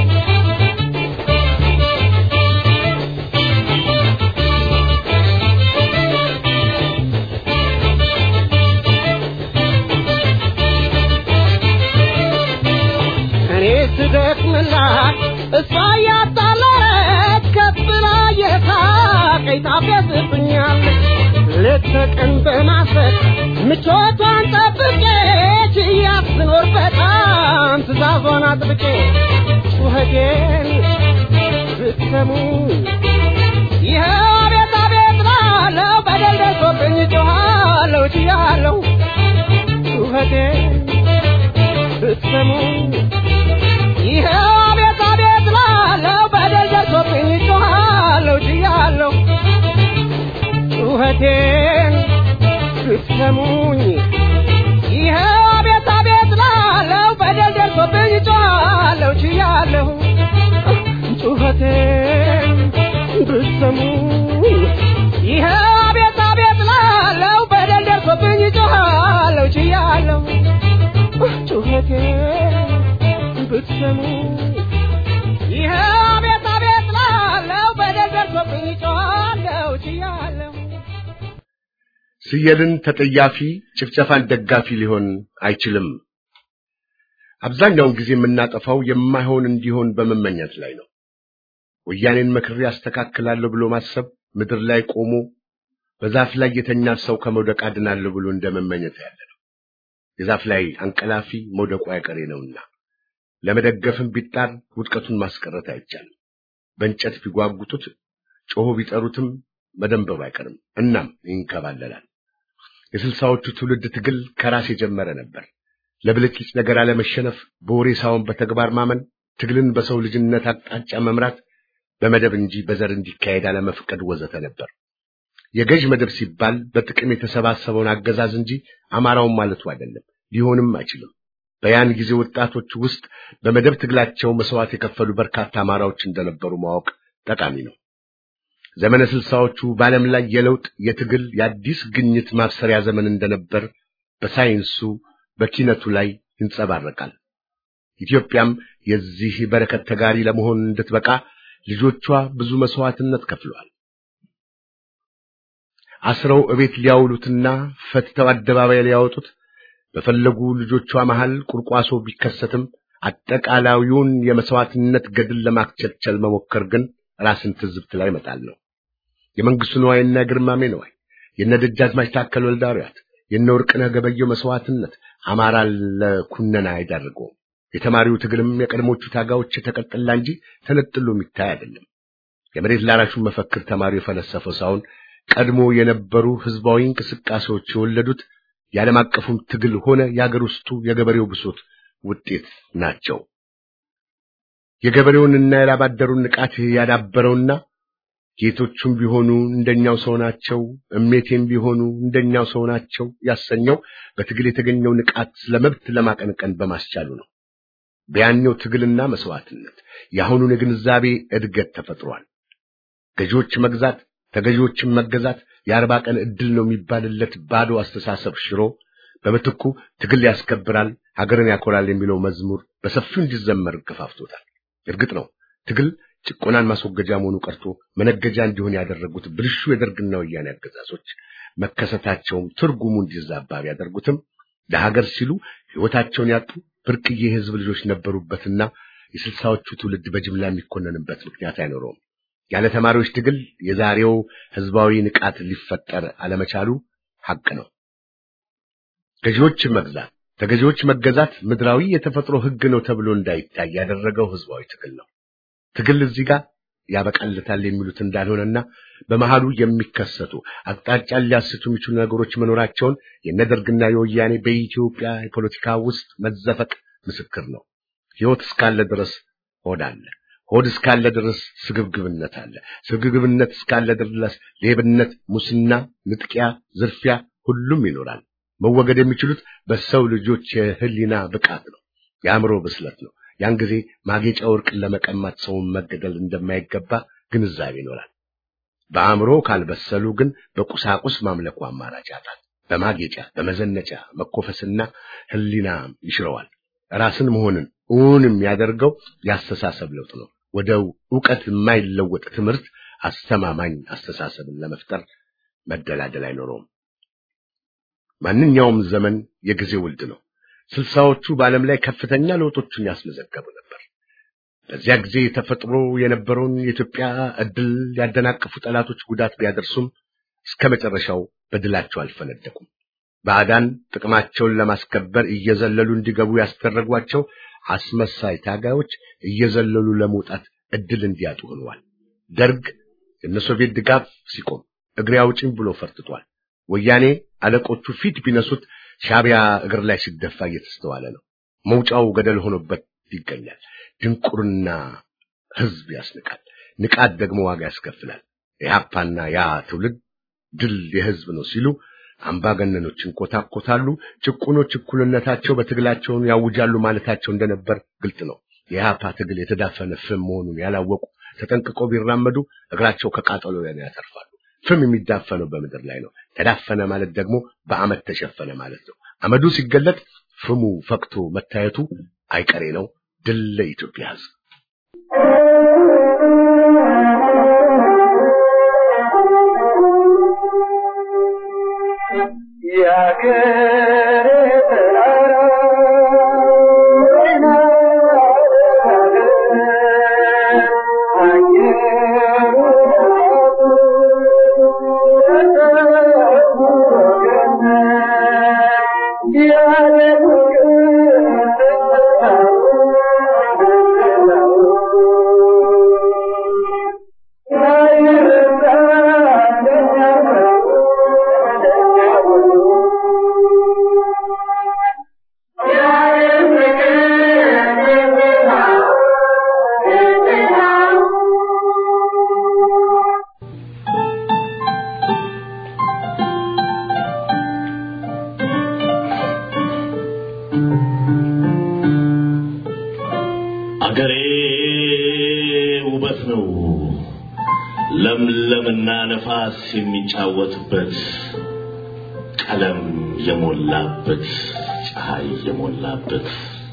እኔ ስደክምላት እሷ እያጣለች ከፍ ብላ የሳቀኝ ታፌዝብኛለች ሌት ተቀን በማሰብ ምቾቷን ጠብቄ ችያት ስኖር በጣም ትእዛዟን አጥብቄ ጩኸቴን ብትሰሙ ይኸው አቤት አቤት ላለው በደል ደርሶብኝ ጮኻለሁ ችያለሁ ጩኸቴን ብትሰሙ ይኸው አቤት አቤት ላለው በደል ደርሶብኝ ጮኻለሁ ችያለሁ ጩኸቴን ብትሰሙኝ ይኸው አቤት አቤት ላለው በደል ደርሶብኝ ጮኻለሁ ችያለሁ ጩኸቴን ብትሰሙኝ ይኸው አቤት አቤት ላለው በደል ደርሶብኝ ጮኻለሁ ችያለሁ ጩኸቴን ብትሰሙ ይኸው አቤት አቤት ላለው በደል ደርሶብኝ ጮኻለሁ ችያለሁ ስየልን ተጠያፊ ጭፍጨፋን ደጋፊ ሊሆን አይችልም። አብዛኛውን ጊዜ የምናጠፋው የማይሆን እንዲሆን በመመኘት ላይ ነው። ወያኔን መክሬ አስተካክላለሁ ብሎ ማሰብ ምድር ላይ ቆሞ በዛፍ ላይ የተኛ ሰው ከመውደቅ አድናለሁ ብሎ እንደመመኘት ያለ ነው። የዛፍ ላይ አንቀላፊ መውደቁ አይቀሬ ነውና ለመደገፍም ቢጣር ውድቀቱን ማስቀረት አይቻልም። በእንጨት ቢጓጉጡት ጮሆ ቢጠሩትም መደንበብ አይቀርም። እናም ይንከባለላል። የስልሳዎቹ ትውልድ ትግል ከራስ የጀመረ ነበር። ለብልጭልጭ ነገር አለመሸነፍ፣ በወሬ ሳይሆን በተግባር ማመን፣ ትግልን በሰው ልጅነት አቅጣጫ መምራት፣ በመደብ እንጂ በዘር እንዲካሄድ አለመፍቀድ ወዘተ ነበር። የገዥ መደብ ሲባል በጥቅም የተሰባሰበውን አገዛዝ እንጂ አማራውን ማለቱ አይደለም፣ ሊሆንም አይችልም። በያን ጊዜ ወጣቶች ውስጥ በመደብ ትግላቸው መስዋዕት የከፈሉ በርካታ አማራዎች እንደነበሩ ማወቅ ጠቃሚ ነው። ዘመነ ስልሳዎቹ በዓለም ላይ የለውጥ የትግል የአዲስ ግኝት ማብሰሪያ ዘመን እንደነበር በሳይንሱ በኪነቱ ላይ ይንጸባረቃል። ኢትዮጵያም የዚህ በረከት ተጋሪ ለመሆን እንድትበቃ ልጆቿ ብዙ መስዋዕትነት ከፍለዋል። አስረው እቤት ሊያውሉትና ፈትተው አደባባይ ሊያወጡት በፈለጉ ልጆቿ መሃል ቁርቋሶ ቢከሰትም አጠቃላዩን የመስዋዕትነት ገድል ለማክቸልቸል መሞከር ግን ራስን ትዝብት ላይ መጣል ነው። የመንግስቱ ነዋይና ግርማሜ ነዋይ፣ የነ ደጃዝማች ታከል ወልዳሪያት፣ የነ ወርቅነህ ገበየሁ መስዋዕትነት አማራ ለኩነና አይዳርገውም። የተማሪው ትግልም የቀድሞቹ ታጋዮች የተቀጠላ እንጂ ተነጥሎ የሚታይ አይደለም። የመሬት ላራሹን መፈክር ተማሪው የፈለሰፈው ሳይሆን ቀድሞ የነበሩ ህዝባዊ እንቅስቃሴዎች የወለዱት የዓለም አቀፉም ትግል ሆነ የአገር ውስጡ የገበሬው ብሶት ውጤት ናቸው። የገበሬውንና የላባደሩን ንቃት ያዳበረውና ጌቶቹም ቢሆኑ እንደኛው ሰው ናቸው፣ እሜቴም ቢሆኑ እንደኛው ሰው ናቸው ያሰኘው በትግል የተገኘው ንቃት ለመብት ለማቀንቀን በማስቻሉ ነው። በያኔው ትግልና መስዋዕትነት የአሁኑን የግንዛቤ እድገት ተፈጥሯል። ገዢዎች መግዛት ተገዢዎችን መገዛት የአርባ ቀን ዕድል ነው የሚባልለት ባዶ አስተሳሰብ ሽሮ በምትኩ ትግል ያስከብራል፣ ሀገርን ያኮራል የሚለው መዝሙር በሰፊው እንዲዘመር ገፋፍቶታል። እርግጥ ነው ትግል ጭቆናን ማስወገጃ መሆኑ ቀርቶ መነገጃ እንዲሆን ያደረጉት ብልሹ የደርግና ወያኔ አገዛዞች መከሰታቸውም ትርጉሙ እንዲዛባ ቢያደርጉትም ለሀገር ሲሉ ሕይወታቸውን ያጡ ብርቅዬ የሕዝብ ልጆች ነበሩበትና የስልሳዎቹ ትውልድ በጅምላ የሚኮነንበት ምክንያት አይኖረውም። ያለ ተማሪዎች ትግል የዛሬው ህዝባዊ ንቃት ሊፈጠር አለመቻሉ ሐቅ ነው። ገዢዎች መግዛት፣ ተገዢዎች መገዛት ምድራዊ የተፈጥሮ ሕግ ነው ተብሎ እንዳይታይ ያደረገው ህዝባዊ ትግል ነው። ትግል እዚህ ጋር ያበቃለታል የሚሉት እንዳልሆነና በመሃሉ የሚከሰቱ አቅጣጫን ሊያስቱ የሚችሉ ነገሮች መኖራቸውን የነደርግና የወያኔ በኢትዮጵያ የፖለቲካ ውስጥ መዘፈቅ ምስክር ነው። ሕይወት እስካለ ድረስ ሆድ አለ። ሆድ እስካለ ድረስ ስግብግብነት አለ። ስግብግብነት እስካለ ድረስ ሌብነት፣ ሙስና፣ ንጥቂያ፣ ዝርፊያ ሁሉም ይኖራል። መወገድ የሚችሉት በሰው ልጆች የህሊና ብቃት ነው፣ የአእምሮ ብስለት ነው። ያን ጊዜ ማጌጫ ወርቅን ለመቀማት ሰውን መገደል እንደማይገባ ግንዛቤ ይኖራል። በአእምሮ ካልበሰሉ ግን በቁሳቁስ ማምለኩ አማራጭ ያጣል። በማጌጫ በመዘነጫ መኮፈስና ህሊና ይሽረዋል። ራስን መሆንን እውን የሚያደርገው ያስተሳሰብ ለውጥ ነው። ወደ ዕውቀት የማይለወጥ ትምህርት አስተማማኝ አስተሳሰብን ለመፍጠር መደላደል አይኖረውም። ማንኛውም ዘመን የጊዜ ውልድ ነው። ስልሳዎቹ በዓለም ላይ ከፍተኛ ለውጦችን ያስመዘገቡ ነበር። በዚያ ጊዜ ተፈጥሮ የነበረውን የኢትዮጵያ ዕድል ያደናቀፉ ጠላቶች ጉዳት ቢያደርሱም እስከ መጨረሻው በድላቸው አልፈነደቁም። ባዕዳን ጥቅማቸውን ለማስከበር እየዘለሉ እንዲገቡ ያስደረጓቸው አስመሳይ ታጋዮች እየዘለሉ ለመውጣት ዕድል እንዲያጡ ሆነዋል። ደርግ የሶቪየት ድጋፍ ሲቆም እግሬ አውጪኝ ብሎ ፈርጥቷል። ወያኔ አለቆቹ ፊት ቢነሱት ሻዕቢያ እግር ላይ ሲደፋ እየተስተዋለ ነው። መውጫው ገደል ሆኖበት ይገኛል። ድንቁርና ሕዝብ ያስንቃል። ንቃት ደግሞ ዋጋ ያስከፍላል። የሀፓና ያ ትውልድ ድል የሕዝብ ነው ሲሉ አምባገነኖች እንኮታኮታሉ። ጭቁኖች እኩልነታቸው በትግላቸውን ያውጃሉ ማለታቸው እንደነበር ግልጥ ነው። የኢህአፓ ትግል የተዳፈነ ፍም መሆኑን ያላወቁ ተጠንቅቀው ቢራመዱ እግራቸው ከቃጠሎ ያተርፋሉ። ፍም የሚዳፈነው በምድር ላይ ነው። ተዳፈነ ማለት ደግሞ በአመድ ተሸፈነ ማለት ነው። አመዱ ሲገለጥ ፍሙ ፈክቶ መታየቱ አይቀሬ ነው። ድል ለኢትዮጵያ ሕዝብ። አገሬ ውበት ነው፣ ለምለምና ነፋስ የሚጫወትበት ቀለም የሞላበት ፀሐይ የሞላበት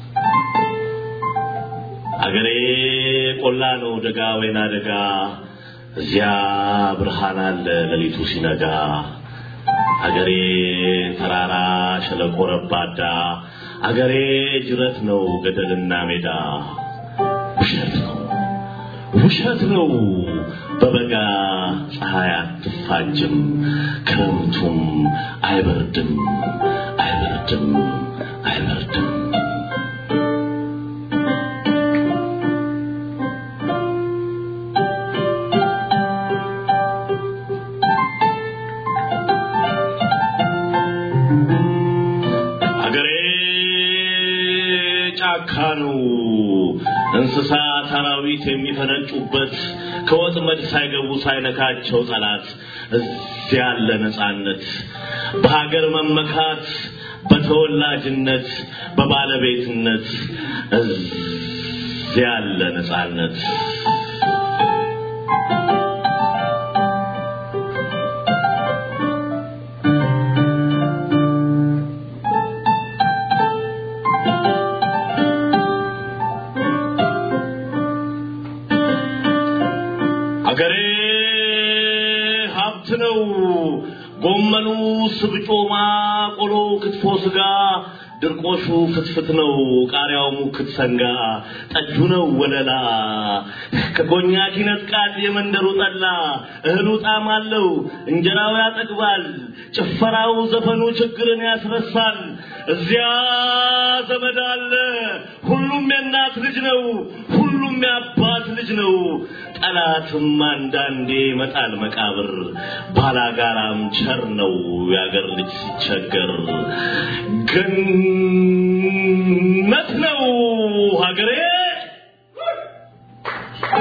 አገሬ ቆላ ነው፣ ደጋ ወይና ደጋ፣ እዚያ ብርሃን አለ ሌሊቱ ሲነጋ። አገሬ ተራራ ሸለቆ ረባዳ፣ አገሬ ጅረት ነው ገደልና ሜዳ። ውሸት ነው ውሸት ነው በበጋ ፀሐይ አትፋጅም፣ ክረምቱም አይበርድም አይበርድም አይበርድም። አገሬ ጫካ ነው እንስሳት አራዊት የሚፈነጩበት ከወጥመድ ሳይገቡ ሳይነካቸው ጠላት እዚያ ያለ ነጻነት በሀገር መመካት በተወላጅነት በባለቤትነት እዚያ ያለ ነጻነት አገሬ ሀብት ነው። ጎመኑ፣ ስብጮማ፣ ቆሎ፣ ክትፎ፣ ስጋ፣ ድርቆሹ ፍትፍት ነው። ቃሪያው ሙክት ሰንጋ፣ ጠጁ ነው ወለላ። ከኮኛክ ይነጥቃል የመንደሩ ጠላ። እህሉ ጣዕም አለው፣ እንጀራው ያጠግባል። ጭፈራው፣ ዘፈኑ ችግርን ያስረሳል። እዚያ ዘመድ አለ። ሁሉም የእናት ልጅ ነው። ሁሉም የአባት ልጅ ነው። ጠላትም አንዳንዴ ይመጣል መቃብር። ባላጋራም ቸር ነው የአገር ልጅ ሲቸገር። ገነት ነው ሀገሬ።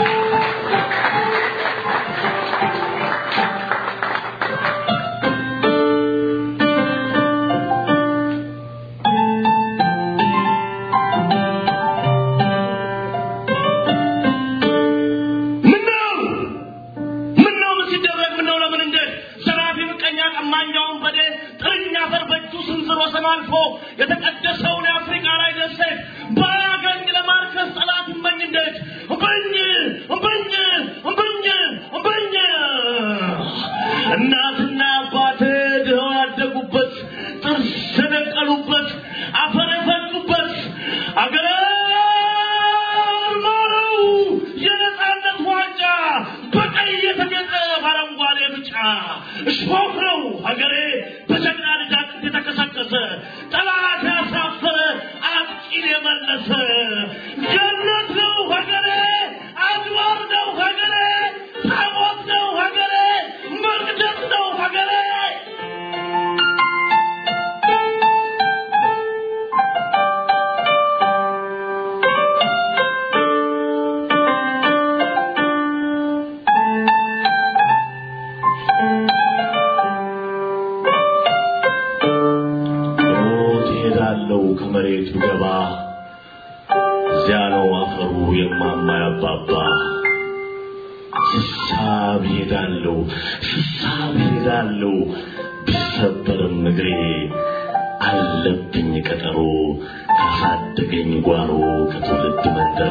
አልፎ የተቀደሰውን የአፍሪካ ላይ ደሴት ባያገኝ ለማርከስ ጠላት እመኝ እንዴት እምብኝ እምብኝ እምብኝ እምብኝ እናትና አባቴ ድኸው ያደጉበት ጥርስ የነቀሉበት አፈር የፈጩበት አገሬ ማረው የነፃነት ዋንጫ በቀይ የተጌጠ በአረንጓዴ ብጫ እሾህ ነው ሀገሬ በጀግና ልጅ አጥንት የተከሰከሰ ጠላት ያሳፈረ አጥቂን የመለሰ ገነት ነው ሀገሬ አድባር ነው ሀገሬ ታቦት ነው ሀገሬ መቅደስ ነው ሀገሬ ሞት እሄዳለሁ ከመሬት ብገባ እዚያ ነው አፈሩ የማማ ያባባ ስሳብ ሄዳለሁ ስሳብ ሄዳለሁ ቢሰበርም እግሬ አለብኝ ቀጠሮ ካሳደገኝ ጓሮ ከትውልድ መንደሬ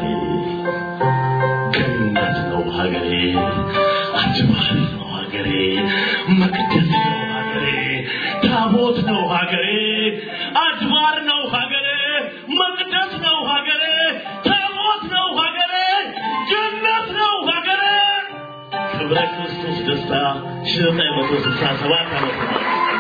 ገነት ነው ሀገሬ አድባር ነው ሀገሬ መቅደስ ነው ሀገሬ ታቦት ነው ሀገሬ አድባር ነው ሀገሬ መቅደስ ነው ሀገሬ ታቦት ነው ሀገሬ ጀነት ነው ሀገሬ ክብረ ክርስቶስ ደስታ ሺህ ዘጠኝ መቶ ስልሳ ሰባት ዓመተ ምህረት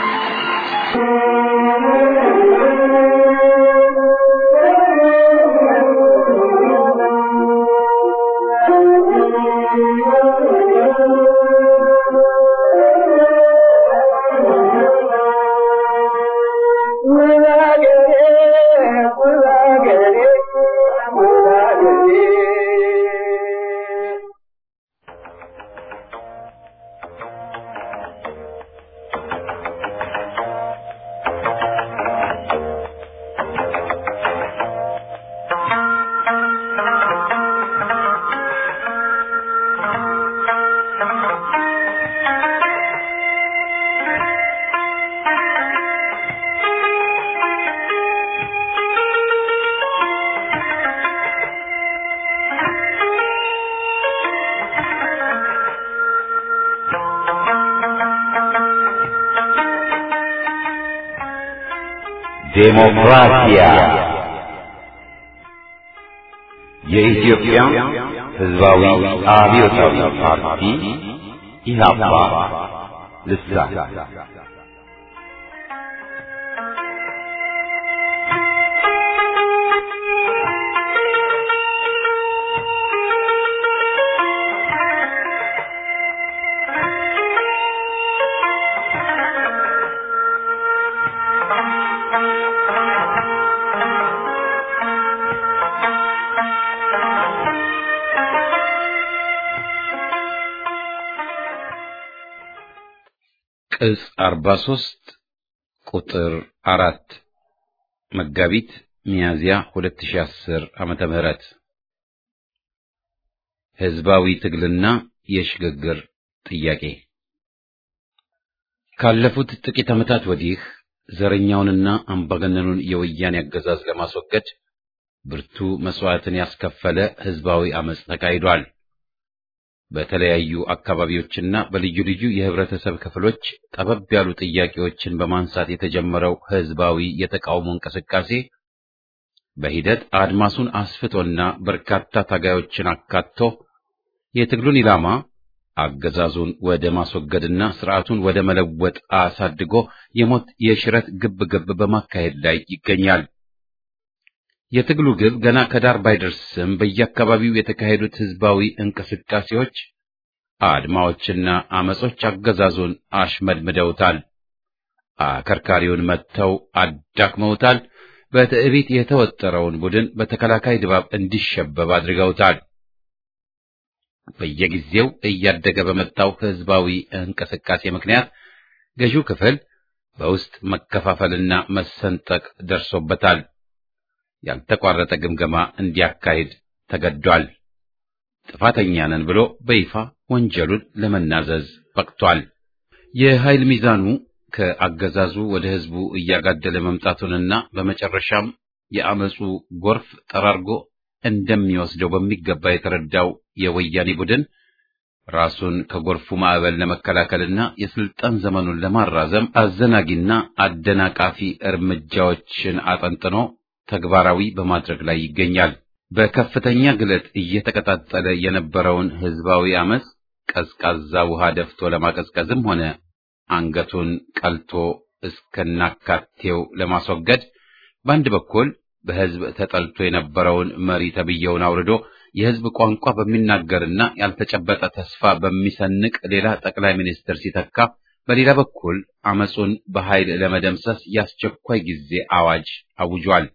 ዴሞክራሲያ የኢትዮጵያ ሕዝባዊ አብዮታዊ ፓርቲ ኢህአፓ ልሳን ቅጽ 43 ቁጥር አራት መጋቢት ሚያዝያ 2010 ዓመተ ምህረት ህዝባዊ ትግልና የሽግግር ጥያቄ ካለፉት ጥቂት ዓመታት ወዲህ ዘረኛውንና አምባገነኑን የወያኔ አገዛዝ ለማስወገድ ብርቱ መስዋዕትን ያስከፈለ ህዝባዊ አመጽ ተካሂዷል። በተለያዩ አካባቢዎችና በልዩ ልዩ የህብረተሰብ ክፍሎች ጠበብ ያሉ ጥያቄዎችን በማንሳት የተጀመረው ህዝባዊ የተቃውሞ እንቅስቃሴ በሂደት አድማሱን አስፍቶና በርካታ ታጋዮችን አካቶ የትግሉን ኢላማ አገዛዙን ወደ ማስወገድና ስርዓቱን ወደ መለወጥ አሳድጎ የሞት የሽረት ግብ ግብ በማካሄድ ላይ ይገኛል። የትግሉ ግብ ገና ከዳር ባይደርስም በየአካባቢው የተካሄዱት ህዝባዊ እንቅስቃሴዎች፣ አድማዎችና አመጾች አገዛዙን አሽመድምደውታል። አከርካሪውን መጥተው አዳክመውታል። በትዕቢት የተወጠረውን ቡድን በተከላካይ ድባብ እንዲሸበብ አድርገውታል። በየጊዜው እያደገ በመጣው ህዝባዊ እንቅስቃሴ ምክንያት ገዢው ክፍል በውስጥ መከፋፈልና መሰንጠቅ ደርሶበታል። ያልተቋረጠ ግምገማ እንዲያካሂድ ተገዷል። ጥፋተኛ ነን ብሎ በይፋ ወንጀሉን ለመናዘዝ በቅቷል። የኃይል ሚዛኑ ከአገዛዙ ወደ ህዝቡ እያጋደለ መምጣቱንና በመጨረሻም የአመፁ ጎርፍ ጠራርጎ እንደሚወስደው በሚገባ የተረዳው የወያኔ ቡድን ራሱን ከጎርፉ ማዕበል ለመከላከልና የስልጣን ዘመኑን ለማራዘም አዘናጊና አደናቃፊ እርምጃዎችን አጠንጥኖ ተግባራዊ በማድረግ ላይ ይገኛል። በከፍተኛ ግለት እየተቀጣጠለ የነበረውን ህዝባዊ አመፅ ቀዝቃዛ ውሃ ደፍቶ ለማቀዝቀዝም ሆነ አንገቱን ቀልቶ እስከናካቴው ለማስወገድ በአንድ በኩል በህዝብ ተጠልቶ የነበረውን መሪ ተብየውን አውርዶ የህዝብ ቋንቋ በሚናገርና ያልተጨበጠ ተስፋ በሚሰንቅ ሌላ ጠቅላይ ሚኒስትር ሲተካ፣ በሌላ በኩል አመፁን በኃይል ለመደምሰስ የአስቸኳይ ጊዜ አዋጅ አውጇል።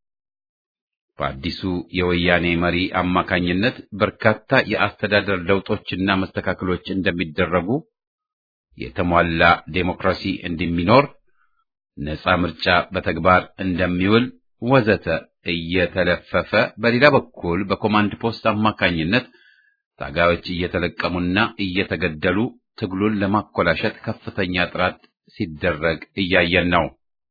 በአዲሱ የወያኔ መሪ አማካኝነት በርካታ የአስተዳደር ለውጦችና መስተካከሎች እንደሚደረጉ፣ የተሟላ ዴሞክራሲ እንደሚኖር፣ ነፃ ምርጫ በተግባር እንደሚውል ወዘተ እየተለፈፈ በሌላ በኩል በኮማንድ ፖስት አማካኝነት ታጋዮች እየተለቀሙና እየተገደሉ ትግሉን ለማኮላሸት ከፍተኛ ጥረት ሲደረግ እያየን ነው።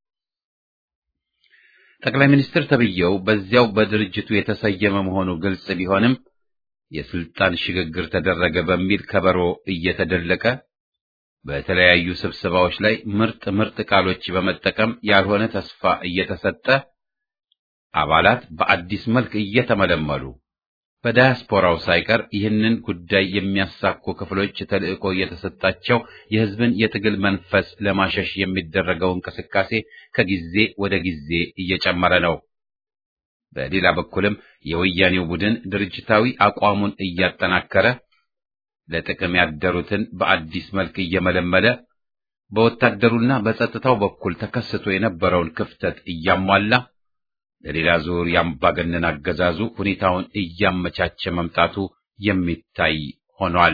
ጠቅላይ ሚኒስትር ተብዬው በዚያው በድርጅቱ የተሰየመ መሆኑ ግልጽ ቢሆንም የስልጣን ሽግግር ተደረገ በሚል ከበሮ እየተደለቀ በተለያዩ ስብሰባዎች ላይ ምርጥ ምርጥ ቃሎች በመጠቀም ያልሆነ ተስፋ እየተሰጠ አባላት በአዲስ መልክ እየተመለመሉ በዳያስፖራው ሳይቀር ይህንን ጉዳይ የሚያሳኩ ክፍሎች ተልዕኮ እየተሰጣቸው የሕዝብን የትግል መንፈስ ለማሸሽ የሚደረገው እንቅስቃሴ ከጊዜ ወደ ጊዜ እየጨመረ ነው። በሌላ በኩልም የወያኔው ቡድን ድርጅታዊ አቋሙን እያጠናከረ ለጥቅም ያደሩትን በአዲስ መልክ እየመለመለ በወታደሩና በጸጥታው በኩል ተከስቶ የነበረውን ክፍተት እያሟላ ለሌላ ዙር የአምባገነን አገዛዙ ሁኔታውን እያመቻቸ መምጣቱ የሚታይ ሆኗል።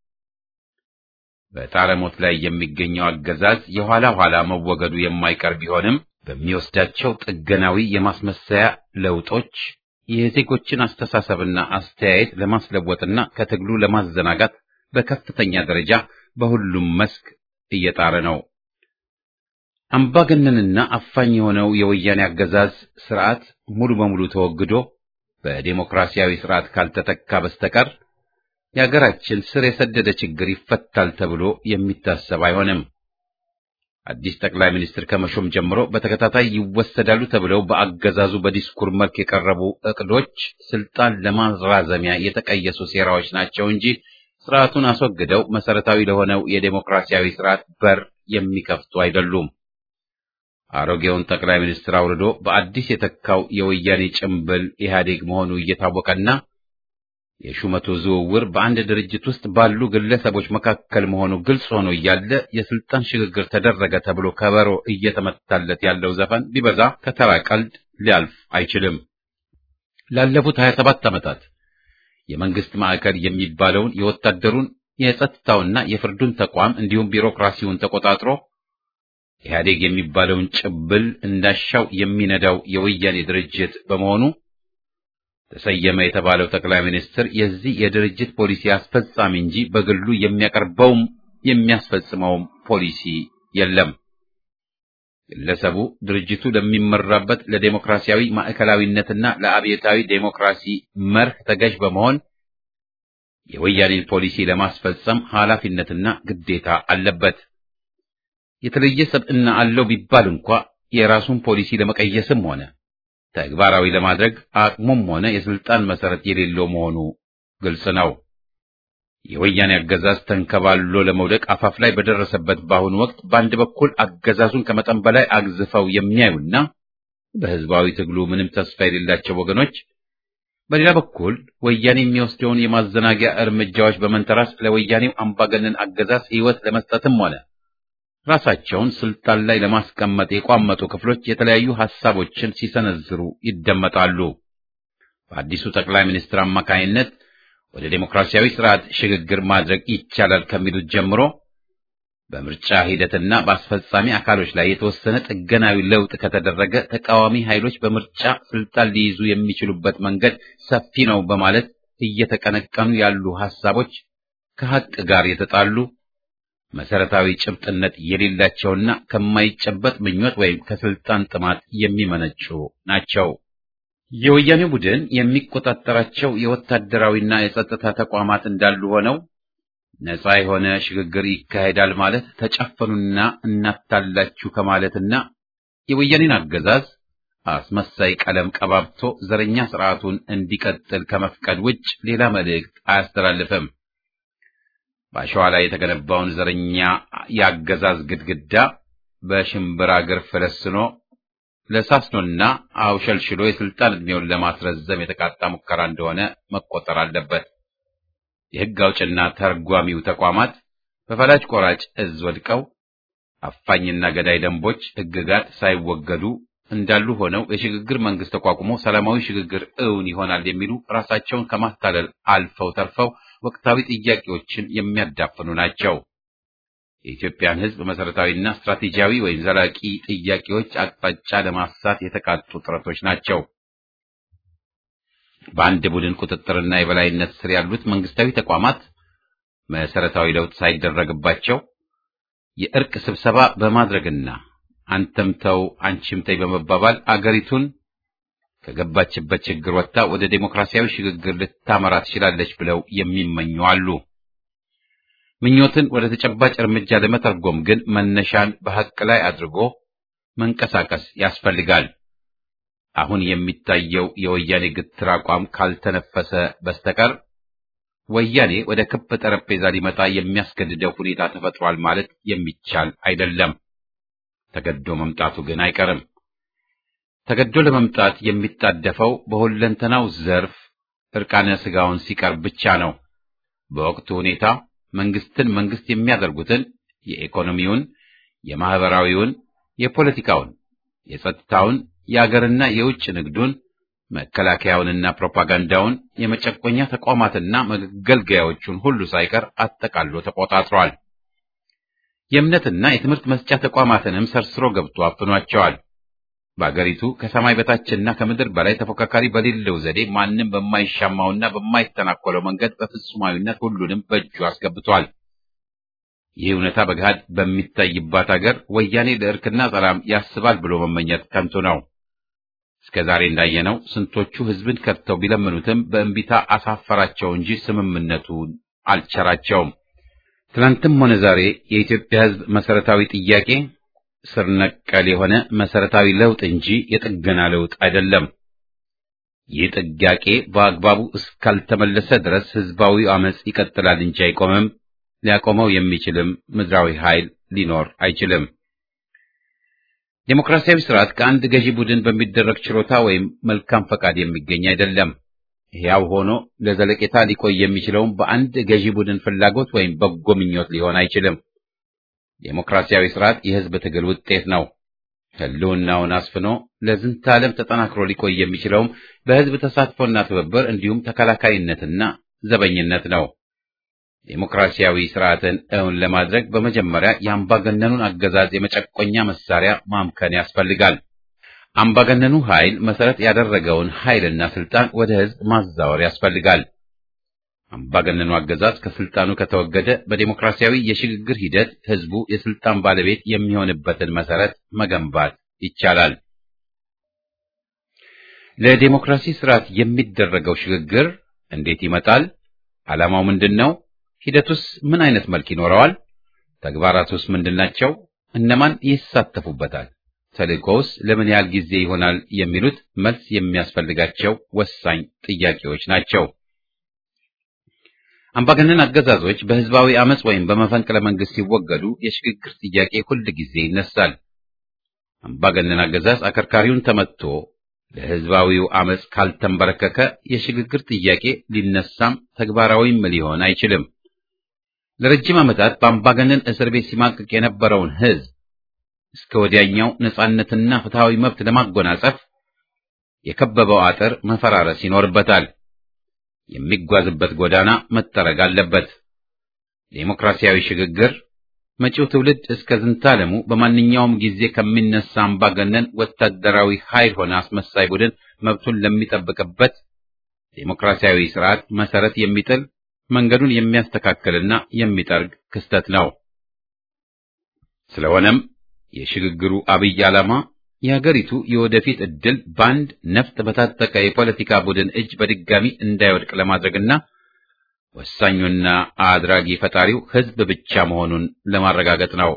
በጣረሞት ላይ የሚገኘው አገዛዝ የኋላ ኋላ መወገዱ የማይቀር ቢሆንም በሚወስዳቸው ጥገናዊ የማስመሰያ ለውጦች የዜጎችን አስተሳሰብና አስተያየት ለማስለወጥና ከትግሉ ለማዘናጋት በከፍተኛ ደረጃ በሁሉም መስክ እየጣረ ነው። አምባገነንና አፋኝ የሆነው የወያኔ አገዛዝ ስርዓት ሙሉ በሙሉ ተወግዶ በዴሞክራሲያዊ ስርዓት ካልተተካ በስተቀር የሀገራችን ስር የሰደደ ችግር ይፈታል ተብሎ የሚታሰብ አይሆንም። አዲስ ጠቅላይ ሚኒስትር ከመሾም ጀምሮ በተከታታይ ይወሰዳሉ ተብለው በአገዛዙ በዲስኩር መልክ የቀረቡ እቅዶች ስልጣን ለማራዘሚያ የተቀየሱ ሴራዎች ናቸው እንጂ ስርዓቱን አስወግደው መሰረታዊ ለሆነው የዴሞክራሲያዊ ስርዓት በር የሚከፍቱ አይደሉም። አሮጌውን ጠቅላይ ሚኒስትር አውርዶ በአዲስ የተካው የወያኔ ጭምብል ኢህአዴግ መሆኑ እየታወቀና የሹመቱ ዝውውር በአንድ ድርጅት ውስጥ ባሉ ግለሰቦች መካከል መሆኑ ግልጽ ሆኖ እያለ የስልጣን ሽግግር ተደረገ ተብሎ ከበሮ እየተመታለት ያለው ዘፈን ቢበዛ ከተራ ቀልድ ሊያልፍ አይችልም። ላለፉት 27 ዓመታት የመንግስት ማዕከል የሚባለውን የወታደሩን የጸጥታውና የፍርዱን ተቋም እንዲሁም ቢሮክራሲውን ተቆጣጥሮ ኢህአዴግ የሚባለውን ጭብል እንዳሻው የሚነዳው የወያኔ ድርጅት በመሆኑ ተሰየመ የተባለው ጠቅላይ ሚኒስትር የዚህ የድርጅት ፖሊሲ አስፈጻሚ እንጂ በግሉ የሚያቀርበውም የሚያስፈጽመውም ፖሊሲ የለም። ግለሰቡ ድርጅቱ ለሚመራበት ለዴሞክራሲያዊ ማዕከላዊነትና ለአብዮታዊ ዴሞክራሲ መርህ ተገዥ በመሆን የወያኔን ፖሊሲ ለማስፈጸም ኃላፊነትና ግዴታ አለበት። የተለየ ሰብዕና አለው ቢባል እንኳ የራሱን ፖሊሲ ለመቀየስም ሆነ ተግባራዊ ለማድረግ አቅሙም ሆነ የስልጣን መሰረት የሌለው መሆኑ ግልጽ ነው። የወያኔ አገዛዝ ተንከባሎ ለመውደቅ አፋፍ ላይ በደረሰበት በአሁኑ ወቅት በአንድ በኩል አገዛዙን ከመጠን በላይ አግዝፈው የሚያዩና በህዝባዊ ትግሉ ምንም ተስፋ የሌላቸው ወገኖች፣ በሌላ በኩል ወያኔ የሚወስደውን የማዘናጊያ እርምጃዎች በመንተራስ ለወያኔው አምባገነን አገዛዝ ሕይወት ለመስጠትም ሆነ ራሳቸውን ስልጣን ላይ ለማስቀመጥ የቋመጡ ክፍሎች የተለያዩ ሐሳቦችን ሲሰነዝሩ ይደመጣሉ። በአዲሱ ጠቅላይ ሚኒስትር አማካይነት ወደ ዴሞክራሲያዊ ስርዓት ሽግግር ማድረግ ይቻላል ከሚሉት ጀምሮ በምርጫ ሂደትና በአስፈጻሚ አካሎች ላይ የተወሰነ ጥገናዊ ለውጥ ከተደረገ ተቃዋሚ ኃይሎች በምርጫ ስልጣን ሊይዙ የሚችሉበት መንገድ ሰፊ ነው በማለት እየተቀነቀኑ ያሉ ሐሳቦች ከሐቅ ጋር የተጣሉ መሰረታዊ ጭብጥነት የሌላቸውና ከማይጨበጥ ምኞት ወይም ከስልጣን ጥማት የሚመነጩ ናቸው። የወያኔ ቡድን የሚቆጣጠራቸው የወታደራዊና የጸጥታ ተቋማት እንዳሉ ሆነው ነፃ የሆነ ሽግግር ይካሄዳል ማለት ተጨፈኑና እናታላችሁ ከማለትና የወያኔን አገዛዝ አስመሳይ ቀለም ቀባብቶ ዘረኛ ስርዓቱን እንዲቀጥል ከመፍቀድ ውጭ ሌላ መልእክት አያስተላልፍም። በአሸዋ ላይ የተገነባውን ዘረኛ የአገዛዝ ግድግዳ በሽምብራ እግር ፈለስኖ ለሳስኖና አውሸልሽሎ የስልጣን ዕድሜውን ለማስረዘም የተቃጣ ሙከራ እንደሆነ መቆጠር አለበት። የሕግ አውጭና ተርጓሚው ተቋማት በፈላጭ ቆራጭ እዝ ወድቀው አፋኝና ገዳይ ደንቦች፣ ሕግጋት ሳይወገዱ እንዳሉ ሆነው የሽግግር መንግስት ተቋቁሞ ሰላማዊ ሽግግር እውን ይሆናል የሚሉ ራሳቸውን ከማታለል አልፈው ተርፈው ወቅታዊ ጥያቄዎችን የሚያዳፍኑ ናቸው። የኢትዮጵያን ሕዝብ መሰረታዊና ስትራቴጂያዊ ወይም ዘላቂ ጥያቄዎች አቅጣጫ ለማሳት የተቃጡ ጥረቶች ናቸው። በአንድ ቡድን ቁጥጥርና የበላይነት ስር ያሉት መንግስታዊ ተቋማት መሰረታዊ ለውጥ ሳይደረግባቸው የእርቅ ስብሰባ በማድረግና አንተም ተው አንቺም ተይ በመባባል አገሪቱን ከገባችበት ችግር ወጥታ ወደ ዴሞክራሲያዊ ሽግግር ልታመራ ትችላለች ብለው የሚመኙ አሉ። ምኞትን ወደ ተጨባጭ እርምጃ ለመተርጎም ግን መነሻን በሐቅ ላይ አድርጎ መንቀሳቀስ ያስፈልጋል። አሁን የሚታየው የወያኔ ግትር አቋም ካልተነፈሰ በስተቀር ወያኔ ወደ ክብ ጠረጴዛ ሊመጣ የሚያስገድደው ሁኔታ ተፈጥሯል ማለት የሚቻል አይደለም። ተገዶ መምጣቱ ግን አይቀርም። ተገዶ ለመምጣት የሚጣደፈው በሁለንተናው ዘርፍ እርቃነ ስጋውን ሲቀርብ ብቻ ነው። በወቅቱ ሁኔታ መንግስትን መንግስት የሚያደርጉትን የኢኮኖሚውን፣ የማህበራዊውን፣ የፖለቲካውን፣ የጸጥታውን፣ የአገርና የውጭ ንግዱን፣ መከላከያውንና ፕሮፓጋንዳውን፣ የመጨቆኛ ተቋማትና መገልገያዎቹን ሁሉ ሳይቀር አጠቃሎ ተቆጣጥሯል። የእምነትና የትምህርት መስጫ ተቋማትንም ሰርስሮ ገብቶ አፍኗቸዋል። በአገሪቱ ከሰማይ በታችና ከምድር በላይ ተፎካካሪ በሌለው ዘዴ ማንም በማይሻማውና በማይተናኮለው መንገድ በፍጹማዊነት ሁሉንም በእጁ አስገብቷል። ይህ እውነታ በገሃድ በሚታይባት አገር ወያኔ ለእርክና ሰላም ያስባል ብሎ መመኘት ከንቱ ነው። እስከ ዛሬ እንዳየነው ስንቶቹ ህዝብን ከድተው ቢለምኑትም በእንቢታ አሳፈራቸው እንጂ ስምምነቱን አልቸራቸውም። ትናንትም ሆነ ዛሬ የኢትዮጵያ ህዝብ መሰረታዊ ጥያቄ ስር ነቀል የሆነ መሰረታዊ ለውጥ እንጂ የጥገና ለውጥ አይደለም። ይህ ጥያቄ በአግባቡ እስካልተመለሰ ድረስ ህዝባዊ አመጽ ይቀጥላል እንጂ አይቆምም። ሊያቆመው የሚችልም ምድራዊ ኃይል ሊኖር አይችልም። ዴሞክራሲያዊ ስርዓት ከአንድ ገዢ ቡድን በሚደረግ ችሮታ ወይም መልካም ፈቃድ የሚገኝ አይደለም። ሕያው ሆኖ ለዘለቄታ ሊቆይ የሚችለውም በአንድ ገዢ ቡድን ፍላጎት ወይም በጎ ምኞት ሊሆን አይችልም። ዴሞክራሲያዊ ስርዓት የህዝብ ትግል ውጤት ነው። ህልውናውን አስፍኖ ለዝንተ ዓለም ተጠናክሮ ሊቆይ የሚችለውም በህዝብ ተሳትፎና ትብብር እንዲሁም ተከላካይነትና ዘበኝነት ነው። ዴሞክራሲያዊ ስርዓትን እውን ለማድረግ በመጀመሪያ የአምባገነኑን አገዛዝ የመጨቆኛ መሳሪያ ማምከን ያስፈልጋል። አምባገነኑ ኃይል መሰረት ያደረገውን ኃይልና ስልጣን ወደ ህዝብ ማዛወር ያስፈልጋል። አምባገነኑ አገዛዝ ከስልጣኑ ከተወገደ በዴሞክራሲያዊ የሽግግር ሂደት ህዝቡ የስልጣን ባለቤት የሚሆንበትን መሰረት መገንባት ይቻላል። ለዴሞክራሲ ስርዓት የሚደረገው ሽግግር እንዴት ይመጣል? ዓላማው ምንድን ነው? ሂደቱስ ምን አይነት መልክ ይኖረዋል? ተግባራቱስ ምንድናቸው? እነማን ይሳተፉበታል? ተልእኮውስ ለምን ያህል ጊዜ ይሆናል? የሚሉት መልስ የሚያስፈልጋቸው ወሳኝ ጥያቄዎች ናቸው። አምባገነን አገዛዞች በህዝባዊ አመጽ ወይም በመፈንቅለ መንግስት ሲወገዱ የሽግግር ጥያቄ ሁል ጊዜ ይነሳል። አምባገነን አገዛዝ አከርካሪውን ተመትቶ ለህዝባዊው አመጽ ካልተንበረከከ የሽግግር ጥያቄ ሊነሳም ተግባራዊም ሊሆን አይችልም። ለረጅም ዓመታት በአምባገነን እስር ቤት ሲማቅቅ የነበረውን ህዝብ እስከ ወዲያኛው ነጻነትና ፍትሃዊ መብት ለማጎናጸፍ የከበበው አጥር መፈራረስ ይኖርበታል። የሚጓዝበት ጎዳና መጠረግ አለበት። ዴሞክራሲያዊ ሽግግር መጪው ትውልድ እስከ ዝንታለሙ በማንኛውም ጊዜ ከሚነሳ አምባገነን ወታደራዊ ኃይል ሆነ አስመሳይ ቡድን መብቱን ለሚጠብቅበት ዴሞክራሲያዊ ስርዓት መሰረት የሚጥል መንገዱን የሚያስተካክልና የሚጠርግ ክስተት ነው። ስለሆነም የሽግግሩ አብይ ዓላማ የሀገሪቱ የወደፊት ዕድል በአንድ ነፍጥ በታጠቀ የፖለቲካ ቡድን እጅ በድጋሚ እንዳይወድቅ ለማድረግና ወሳኙና አድራጊ ፈጣሪው ሕዝብ ብቻ መሆኑን ለማረጋገጥ ነው።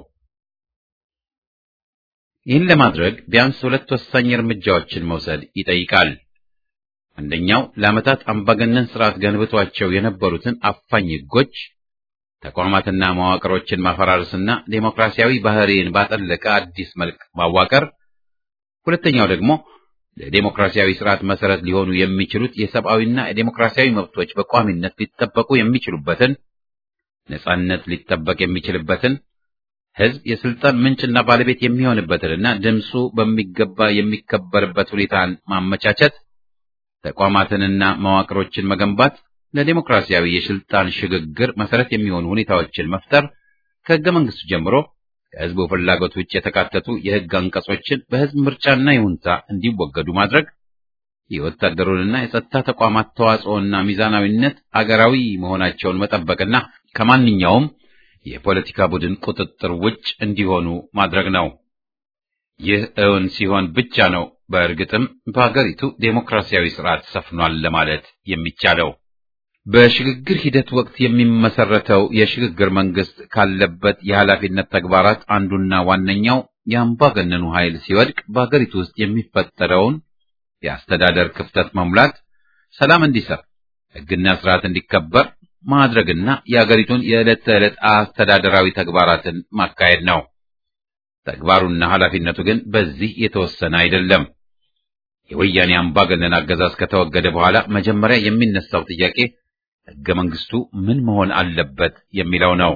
ይህን ለማድረግ ቢያንስ ሁለት ወሳኝ እርምጃዎችን መውሰድ ይጠይቃል። አንደኛው ለዓመታት አምባገነን ስርዓት ገንብቷቸው የነበሩትን አፋኝ ሕጎች፣ ተቋማትና መዋቅሮችን ማፈራረስና ዴሞክራሲያዊ ባህሪን ባጠለቀ አዲስ መልክ ማዋቀር፣ ሁለተኛው ደግሞ ለዴሞክራሲያዊ ስርዓት መሰረት ሊሆኑ የሚችሉት የሰብአዊና የዴሞክራሲያዊ መብቶች በቋሚነት ሊጠበቁ የሚችሉበትን ነጻነት ሊጠበቅ የሚችልበትን ህዝብ የስልጣን ምንጭና ባለቤት የሚሆንበትንና ድምፁ በሚገባ የሚከበርበት ሁኔታን ማመቻቸት፣ ተቋማትንና መዋቅሮችን መገንባት፣ ለዴሞክራሲያዊ የስልጣን ሽግግር መሰረት የሚሆኑ ሁኔታዎችን መፍጠር፣ ከህገ መንግስቱ ጀምሮ ከህዝቡ ፍላጎት ውጭ የተካተቱ የህግ አንቀጾችን በህዝብ ምርጫና ይሁንታ እንዲወገዱ ማድረግ፣ የወታደሩንና የጸጥታ ተቋማት ተዋጽኦና ሚዛናዊነት አገራዊ መሆናቸውን መጠበቅና ከማንኛውም የፖለቲካ ቡድን ቁጥጥር ውጭ እንዲሆኑ ማድረግ ነው። ይህ እውን ሲሆን ብቻ ነው በእርግጥም በሀገሪቱ ዴሞክራሲያዊ ስርዓት ሰፍኗል ለማለት የሚቻለው። በሽግግር ሂደት ወቅት የሚመሰረተው የሽግግር መንግስት ካለበት የኃላፊነት ተግባራት አንዱና ዋነኛው የአምባገነኑ ኃይል ሲወድቅ በሀገሪቱ ውስጥ የሚፈጠረውን የአስተዳደር ክፍተት መሙላት፣ ሰላም እንዲሰፍ፣ ህግና ስርዓት እንዲከበር ማድረግና የሀገሪቱን የዕለት ተዕለት አስተዳደራዊ ተግባራትን ማካሄድ ነው። ተግባሩና ኃላፊነቱ ግን በዚህ የተወሰነ አይደለም። የወያኔ አምባገነን አገዛዝ ከተወገደ በኋላ መጀመሪያ የሚነሳው ጥያቄ ህገ መንግስቱ ምን መሆን አለበት የሚለው ነው።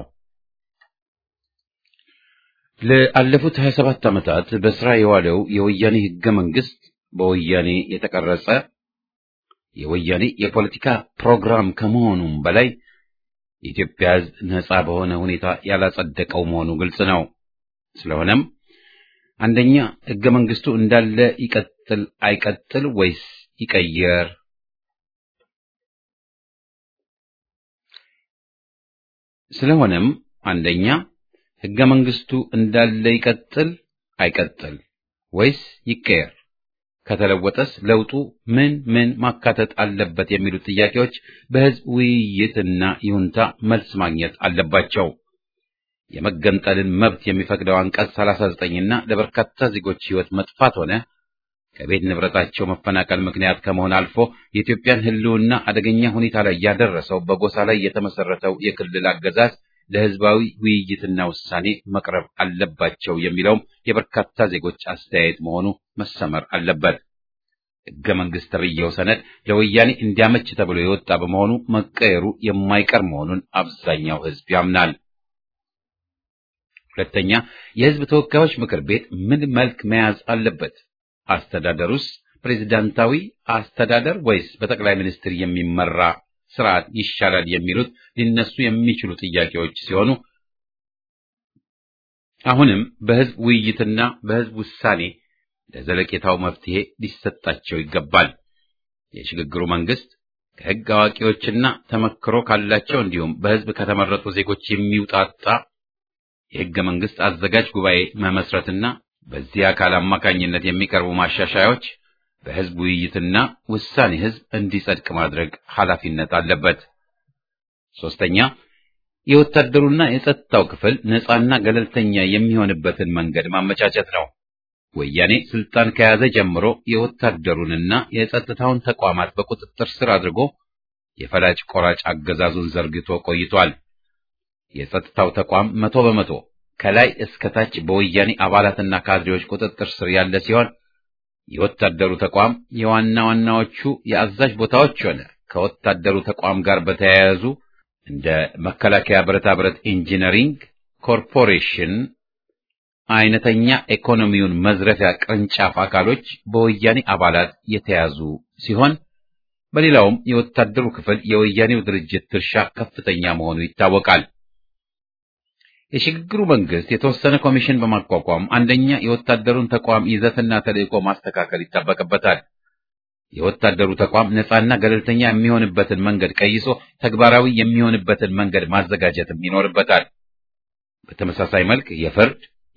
ለአለፉት 27 ዓመታት በስራ የዋለው የወያኔ ህገ መንግስት በወያኔ የተቀረጸ የወያኔ የፖለቲካ ፕሮግራም ከመሆኑም በላይ የኢትዮጵያ ህዝብ ነጻ በሆነ ሁኔታ ያላጸደቀው መሆኑ ግልጽ ነው። ስለሆነም አንደኛ ህገ መንግስቱ እንዳለ ይቀጥል አይቀጥል ወይስ ይቀየር? ስለሆነም አንደኛ ህገ መንግስቱ እንዳለ ይቀጥል አይቀጥል ወይስ ይቀየር? ከተለወጠስ ለውጡ ምን ምን ማካተት አለበት የሚሉት ጥያቄዎች በህዝብ ውይይትና ይሁንታ መልስ ማግኘት አለባቸው። የመገንጠልን መብት የሚፈቅደው አንቀጽ 39 እና ለበርካታ ዜጎች ህይወት መጥፋት ሆነ ከቤት ንብረታቸው መፈናቀል ምክንያት ከመሆን አልፎ የኢትዮጵያን ህልውና አደገኛ ሁኔታ ላይ ያደረሰው በጎሳ ላይ የተመሰረተው የክልል አገዛዝ ለህዝባዊ ውይይትና ውሳኔ መቅረብ አለባቸው የሚለውም የበርካታ ዜጎች አስተያየት መሆኑ መሰመር አለበት። ህገ መንግስት ተብዬው ሰነድ ለወያኔ እንዲያመች ተብሎ የወጣ በመሆኑ መቀየሩ የማይቀር መሆኑን አብዛኛው ህዝብ ያምናል። ሁለተኛ፣ የህዝብ ተወካዮች ምክር ቤት ምን መልክ መያዝ አለበት? አስተዳደሩስ ፕሬዝዳንታዊ አስተዳደር ወይስ በጠቅላይ ሚኒስትር የሚመራ ስርዓት ይሻላል የሚሉት ሊነሱ የሚችሉ ጥያቄዎች ሲሆኑ አሁንም በህዝብ ውይይትና በህዝብ ውሳኔ ለዘለቄታው መፍትሄ ሊሰጣቸው ይገባል። የሽግግሩ መንግስት ከህግ አዋቂዎችና ተመክሮ ካላቸው እንዲሁም በህዝብ ከተመረጡ ዜጎች የሚውጣጣ የህገ መንግስት አዘጋጅ ጉባኤ መመስረትና በዚህ አካል አማካኝነት የሚቀርቡ ማሻሻያዎች በህዝብ ውይይትና ውሳኔ ህዝብ እንዲጸድቅ ማድረግ ኃላፊነት አለበት። ሶስተኛ የወታደሩና የጸጥታው ክፍል ነፃና ገለልተኛ የሚሆንበትን መንገድ ማመቻቸት ነው። ወያኔ ስልጣን ከያዘ ጀምሮ የወታደሩንና የጸጥታውን ተቋማት በቁጥጥር ስር አድርጎ የፈላጭ ቆራጭ አገዛዙን ዘርግቶ ቆይቷል። የጸጥታው ተቋም መቶ በመቶ ከላይ እስከ ታች በወያኔ አባላትና ካድሬዎች ቁጥጥር ስር ያለ ሲሆን የወታደሩ ተቋም የዋና ዋናዎቹ የአዛዥ ቦታዎች ሆነ ከወታደሩ ተቋም ጋር በተያያዙ እንደ መከላከያ ብረታ ብረት ኢንጂነሪንግ ኮርፖሬሽን አይነተኛ ኢኮኖሚውን መዝረፊያ ቅርንጫፍ አካሎች በወያኔ አባላት የተያዙ ሲሆን በሌላውም የወታደሩ ክፍል የወያኔው ድርጅት ድርሻ ከፍተኛ መሆኑ ይታወቃል። የሽግግሩ መንግስት የተወሰነ ኮሚሽን በማቋቋም አንደኛ የወታደሩን ተቋም ይዘትና ተልዕኮ ማስተካከል ይጠበቅበታል። የወታደሩ ተቋም ነፃና ገለልተኛ የሚሆንበትን መንገድ ቀይሶ ተግባራዊ የሚሆንበትን መንገድ ማዘጋጀትም ይኖርበታል። በተመሳሳይ መልክ የፍርድ፣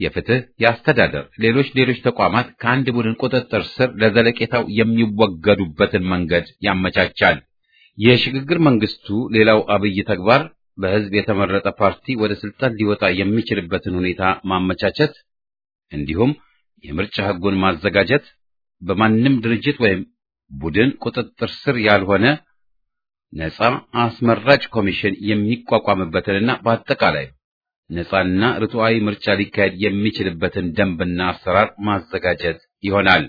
የፍትህ፣ የአስተዳደር፣ ሌሎች ሌሎች ተቋማት ከአንድ ቡድን ቁጥጥር ስር ለዘለቄታው የሚወገዱበትን መንገድ ያመቻቻል። የሽግግር መንግስቱ ሌላው አብይ ተግባር በህዝብ የተመረጠ ፓርቲ ወደ ስልጣን ሊወጣ የሚችልበትን ሁኔታ ማመቻቸት እንዲሁም የምርጫ ህጉን ማዘጋጀት በማንም ድርጅት ወይም ቡድን ቁጥጥር ስር ያልሆነ ነፃ አስመራጭ ኮሚሽን የሚቋቋምበትንና በአጠቃላይ ነፃና ርቱዓዊ ምርጫ ሊካሄድ የሚችልበትን ደንብና አሰራር ማዘጋጀት ይሆናል።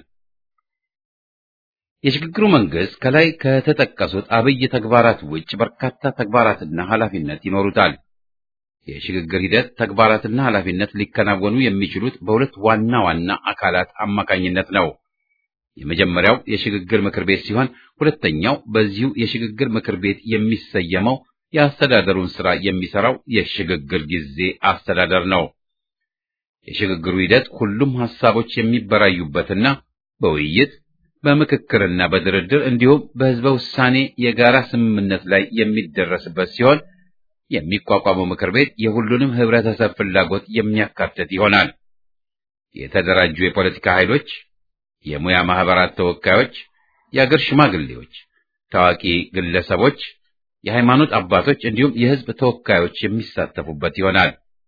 የሽግግሩ መንግስት ከላይ ከተጠቀሱት አብይ ተግባራት ውጭ በርካታ ተግባራትና ኃላፊነት ይኖሩታል። የሽግግር ሂደት ተግባራትና ኃላፊነት ሊከናወኑ የሚችሉት በሁለት ዋና ዋና አካላት አማካኝነት ነው። የመጀመሪያው የሽግግር ምክር ቤት ሲሆን ሁለተኛው በዚሁ የሽግግር ምክር ቤት የሚሰየመው የአስተዳደሩን ስራ የሚሰራው የሽግግር ጊዜ አስተዳደር ነው። የሽግግሩ ሂደት ሁሉም ሐሳቦች የሚበራዩበትና በውይይት በምክክርና በድርድር እንዲሁም በህዝበ ውሳኔ የጋራ ስምምነት ላይ የሚደረስበት ሲሆን የሚቋቋመው ምክር ቤት የሁሉንም ህብረተሰብ ፍላጎት የሚያካትት ይሆናል። የተደራጁ የፖለቲካ ኃይሎች፣ የሙያ ማህበራት ተወካዮች፣ የአገር ሽማግሌዎች፣ ታዋቂ ግለሰቦች፣ የሃይማኖት አባቶች እንዲሁም የህዝብ ተወካዮች የሚሳተፉበት ይሆናል።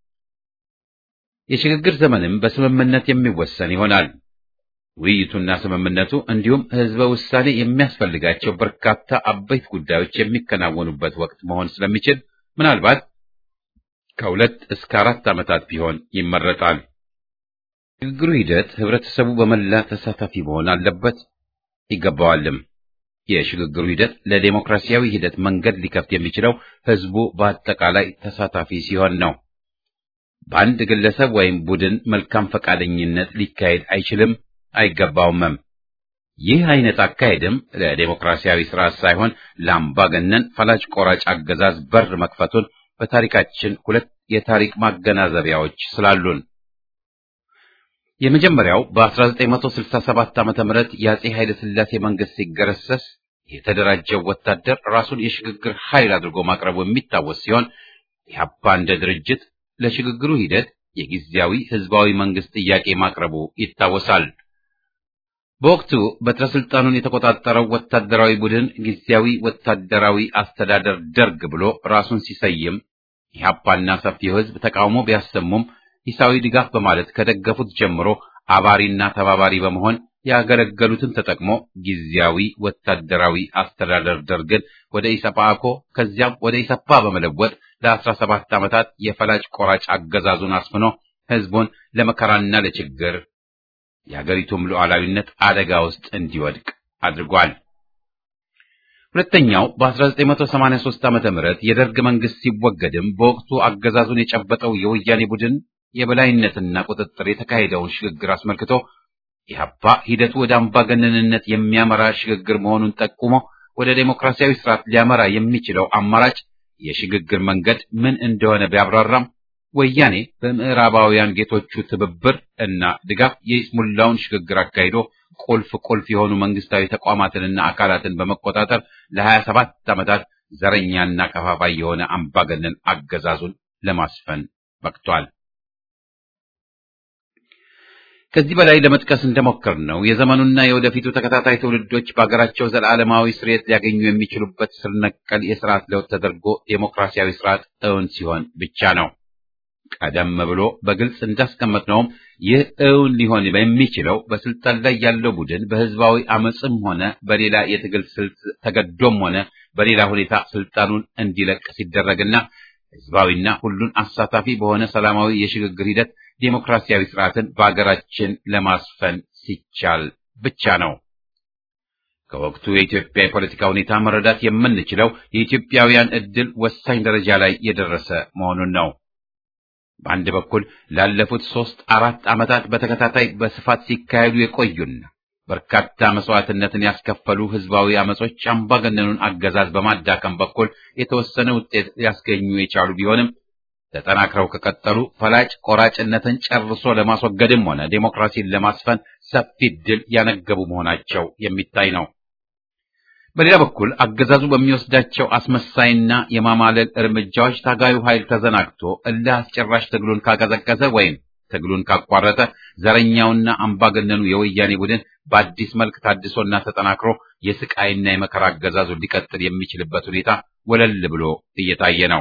የሽግግር ዘመንም በስምምነት የሚወሰን ይሆናል። ውይይቱና ስምምነቱ እንዲሁም ህዝበ ውሳኔ የሚያስፈልጋቸው በርካታ አበይት ጉዳዮች የሚከናወኑበት ወቅት መሆን ስለሚችል ምናልባት ከሁለት እስከ አራት ዓመታት ቢሆን ይመረጣል። ሽግግሩ ሂደት ህብረተሰቡ በመላ ተሳታፊ መሆን አለበት ይገባዋልም። የሽግግሩ ሂደት ለዴሞክራሲያዊ ሂደት መንገድ ሊከፍት የሚችለው ህዝቡ በአጠቃላይ ተሳታፊ ሲሆን ነው። በአንድ ግለሰብ ወይም ቡድን መልካም ፈቃደኝነት ሊካሄድ አይችልም አይገባውምም። ይህ አይነት አካሄድም ለዴሞክራሲያዊ ስርዓት ሳይሆን ለአምባገነን ፈላጭ ቆራጭ አገዛዝ በር መክፈቱን በታሪካችን ሁለት የታሪክ ማገናዘቢያዎች ስላሉን የመጀመሪያው በ1967 ዓመተ ምህረት የአጼ ኃይለ ሥላሴ መንግስት ሲገረሰስ የተደራጀው ወታደር ራሱን የሽግግር ኃይል አድርጎ ማቅረቡ የሚታወስ ሲሆን ኢህአፓ እንደ ድርጅት ለሽግግሩ ሂደት የጊዜያዊ ህዝባዊ መንግስት ጥያቄ ማቅረቡ ይታወሳል። በወቅቱ በትረ ስልጣኑን የተቆጣጠረው ወታደራዊ ቡድን ጊዜያዊ ወታደራዊ አስተዳደር ደርግ ብሎ ራሱን ሲሰይም ኢህአፓና ሰፊው ህዝብ ተቃውሞ ቢያሰሙም ሂሳዊ ድጋፍ በማለት ከደገፉት ጀምሮ አባሪና ተባባሪ በመሆን ያገለገሉትን ተጠቅሞ ጊዜያዊ ወታደራዊ አስተዳደር ደርግን ወደ ኢሰፓኮ ከዚያም ወደ ኢሰፓ በመለወጥ ለአስራ ሰባት ዓመታት የፈላጭ ቆራጭ አገዛዙን አስፍኖ ህዝቡን ለመከራና ለችግር የአገሪቱም ሉዓላዊነት አደጋ ውስጥ እንዲወድቅ አድርጓል። ሁለተኛው በ1983 ዓመተ ምህረት የደርግ መንግስት ሲወገድም በወቅቱ አገዛዙን የጨበጠው የወያኔ ቡድን የበላይነትና ቁጥጥር የተካሄደውን ሽግግር አስመልክቶ ኢህአፓ ሂደቱ ወደ አምባገነንነት የሚያመራ ሽግግር መሆኑን ጠቁሞ ወደ ዴሞክራሲያዊ ስርዓት ሊያመራ የሚችለው አማራጭ የሽግግር መንገድ ምን እንደሆነ ቢያብራራም ወያኔ በምዕራባውያን ጌቶቹ ትብብር እና ድጋፍ የይስሙላውን ሽግግር አካሂዶ ቁልፍ ቁልፍ የሆኑ መንግስታዊ ተቋማትንና አካላትን በመቆጣጠር ለሀያ ሰባት ዓመታት ዘረኛና ከፋፋይ የሆነ አምባገነን አገዛዙን ለማስፈን በቅቷል። ከዚህ በላይ ለመጥቀስ እንደሞከር ነው የዘመኑና የወደፊቱ ተከታታይ ትውልዶች በሀገራቸው ዘላለማዊ ስርየት ሊያገኙ የሚችሉበት ስር ነቀል የስርዓት ለውጥ ተደርጎ ዴሞክራሲያዊ ስርዓት እውን ሲሆን ብቻ ነው። ቀደም ብሎ በግልጽ እንዳስቀመጥነውም ይህ እውን ሊሆን የሚችለው በስልጣን ላይ ያለው ቡድን በህዝባዊ አመፅም ሆነ በሌላ የትግል ስልት ተገዶም ሆነ በሌላ ሁኔታ ስልጣኑን እንዲለቅ ሲደረግና ህዝባዊና ሁሉን አሳታፊ በሆነ ሰላማዊ የሽግግር ሂደት ዴሞክራሲያዊ ስርዓትን በአገራችን ለማስፈን ሲቻል ብቻ ነው። ከወቅቱ የኢትዮጵያ የፖለቲካ ሁኔታ መረዳት የምንችለው የኢትዮጵያውያን ዕድል ወሳኝ ደረጃ ላይ የደረሰ መሆኑን ነው። በአንድ በኩል ላለፉት ሦስት አራት ዓመታት በተከታታይ በስፋት ሲካሄዱ የቆዩና በርካታ መስዋዕትነትን ያስከፈሉ ህዝባዊ አመጾች አምባገነኑን አገዛዝ በማዳከም በኩል የተወሰነ ውጤት ሊያስገኙ የቻሉ ቢሆንም ተጠናክረው ከቀጠሉ ፈላጭ ቆራጭነትን ጨርሶ ለማስወገድም ሆነ ዴሞክራሲን ለማስፈን ሰፊ ድል ያነገቡ መሆናቸው የሚታይ ነው። በሌላ በኩል አገዛዙ በሚወስዳቸው አስመሳይና የማማለል እርምጃዎች ታጋዩ ኃይል ተዘናግቶ እልህ አስጨራሽ ትግሉን ካቀዘቀዘ ወይም ትግሉን ካቋረጠ ዘረኛውና አምባገነኑ የወያኔ ቡድን በአዲስ መልክ ታድሶና ተጠናክሮ የስቃይና የመከራ አገዛዙን ሊቀጥል የሚችልበት ሁኔታ ወለል ብሎ እየታየ ነው።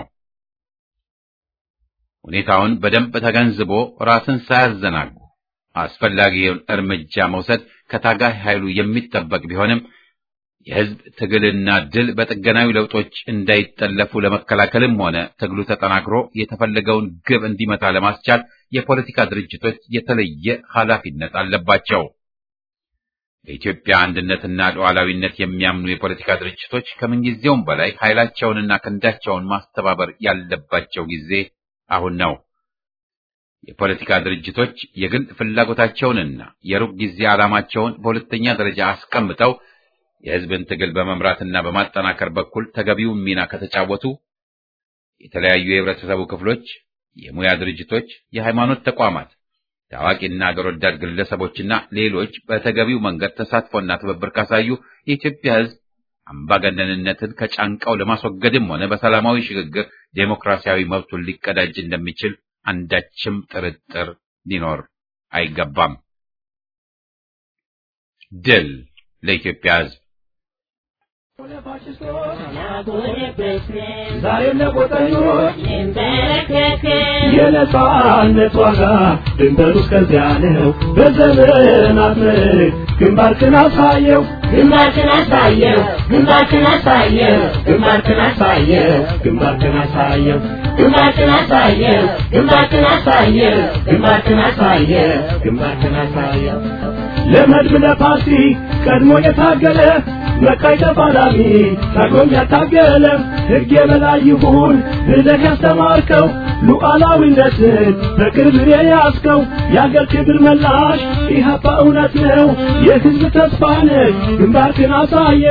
ሁኔታውን በደንብ ተገንዝቦ ራስን ሳያዘናጉ አስፈላጊውን እርምጃ መውሰድ ከታጋይ ኃይሉ የሚጠበቅ ቢሆንም የህዝብ ትግልና ድል በጥገናዊ ለውጦች እንዳይጠለፉ ለመከላከልም ሆነ ትግሉ ተጠናክሮ የተፈለገውን ግብ እንዲመታ ለማስቻል የፖለቲካ ድርጅቶች የተለየ ኃላፊነት አለባቸው። በኢትዮጵያ አንድነትና ሉዓላዊነት የሚያምኑ የፖለቲካ ድርጅቶች ከምንጊዜውም በላይ ኃይላቸውንና ክንዳቸውን ማስተባበር ያለባቸው ጊዜ አሁን ነው። የፖለቲካ ድርጅቶች የግል ፍላጎታቸውንና የሩቅ ጊዜ ዓላማቸውን በሁለተኛ ደረጃ አስቀምጠው የህዝብን ትግል በመምራትና በማጠናከር በኩል ተገቢውን ሚና ከተጫወቱ የተለያዩ የህብረተሰቡ ክፍሎች፣ የሙያ ድርጅቶች፣ የሃይማኖት ተቋማት፣ ታዋቂና አገር ወዳድ ግለሰቦችና ሌሎች በተገቢው መንገድ ተሳትፎና ትብብር ካሳዩ የኢትዮጵያ ህዝብ አምባገነንነትን ከጫንቃው ለማስወገድም ሆነ በሰላማዊ ሽግግር ዴሞክራሲያዊ መብቱን ሊቀዳጅ እንደሚችል አንዳችም ጥርጥር ሊኖር አይገባም። ድል ለኢትዮጵያ ህዝብ! ዛሬም ለቆጠኞች የነጻነት ዋጋ ድንበሩ እስከዚያ ነው። በዘመናት ምርክ ግንባርክን አሳየው ግንባርክን አሳየው ግንባርክን አሳየው ግንባርክን አሳየው ግንባርክን አሳየው ግንባርክን አሳየው ግንባርክን አሳየው ግንባርክን አሳየው ግንባርክን አሳየው ለመድብ ለፓርቲ ቀድሞ የታገለ መቃይ ተፋላሚ ታግሎም ያታገለ ሕግ የበላይ ይሁን ብለህ ያስተማርከው ሉዓላዊነትን በክብር የያዝከው የአገር ክብር መላሽ ኢህአፓ እውነት ነው የሕዝብ ተስፋ ነህ ግንባርክን አሳየ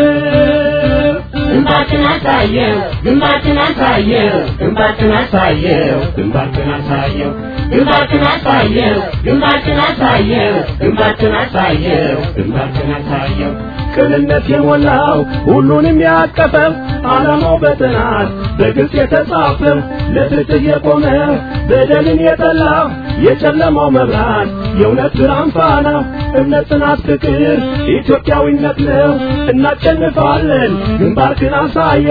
ግንባርክን አሳየው ግንባርክን አሳየው ግንባርክን አሳየው ግንባርክን አሳየው ግንባርክን አሳየው ግንባርክን አሳየው ግንባርክን አሳየው ግንባርክን አሳየው ቅንነት የሞላው ሁሉንም ያቀፈው ዓላማው በጥናት በግልጽ የተጻፈው ለፍትህ የቆመ በደልን የጠላ የጨለማው መብራት የእውነት ብርሃን ፋና እምነት፣ ጽናት፣ ፍቅር ኢትዮጵያዊነት ነው። እናሸንፋለን። ግንባርክን አሳየ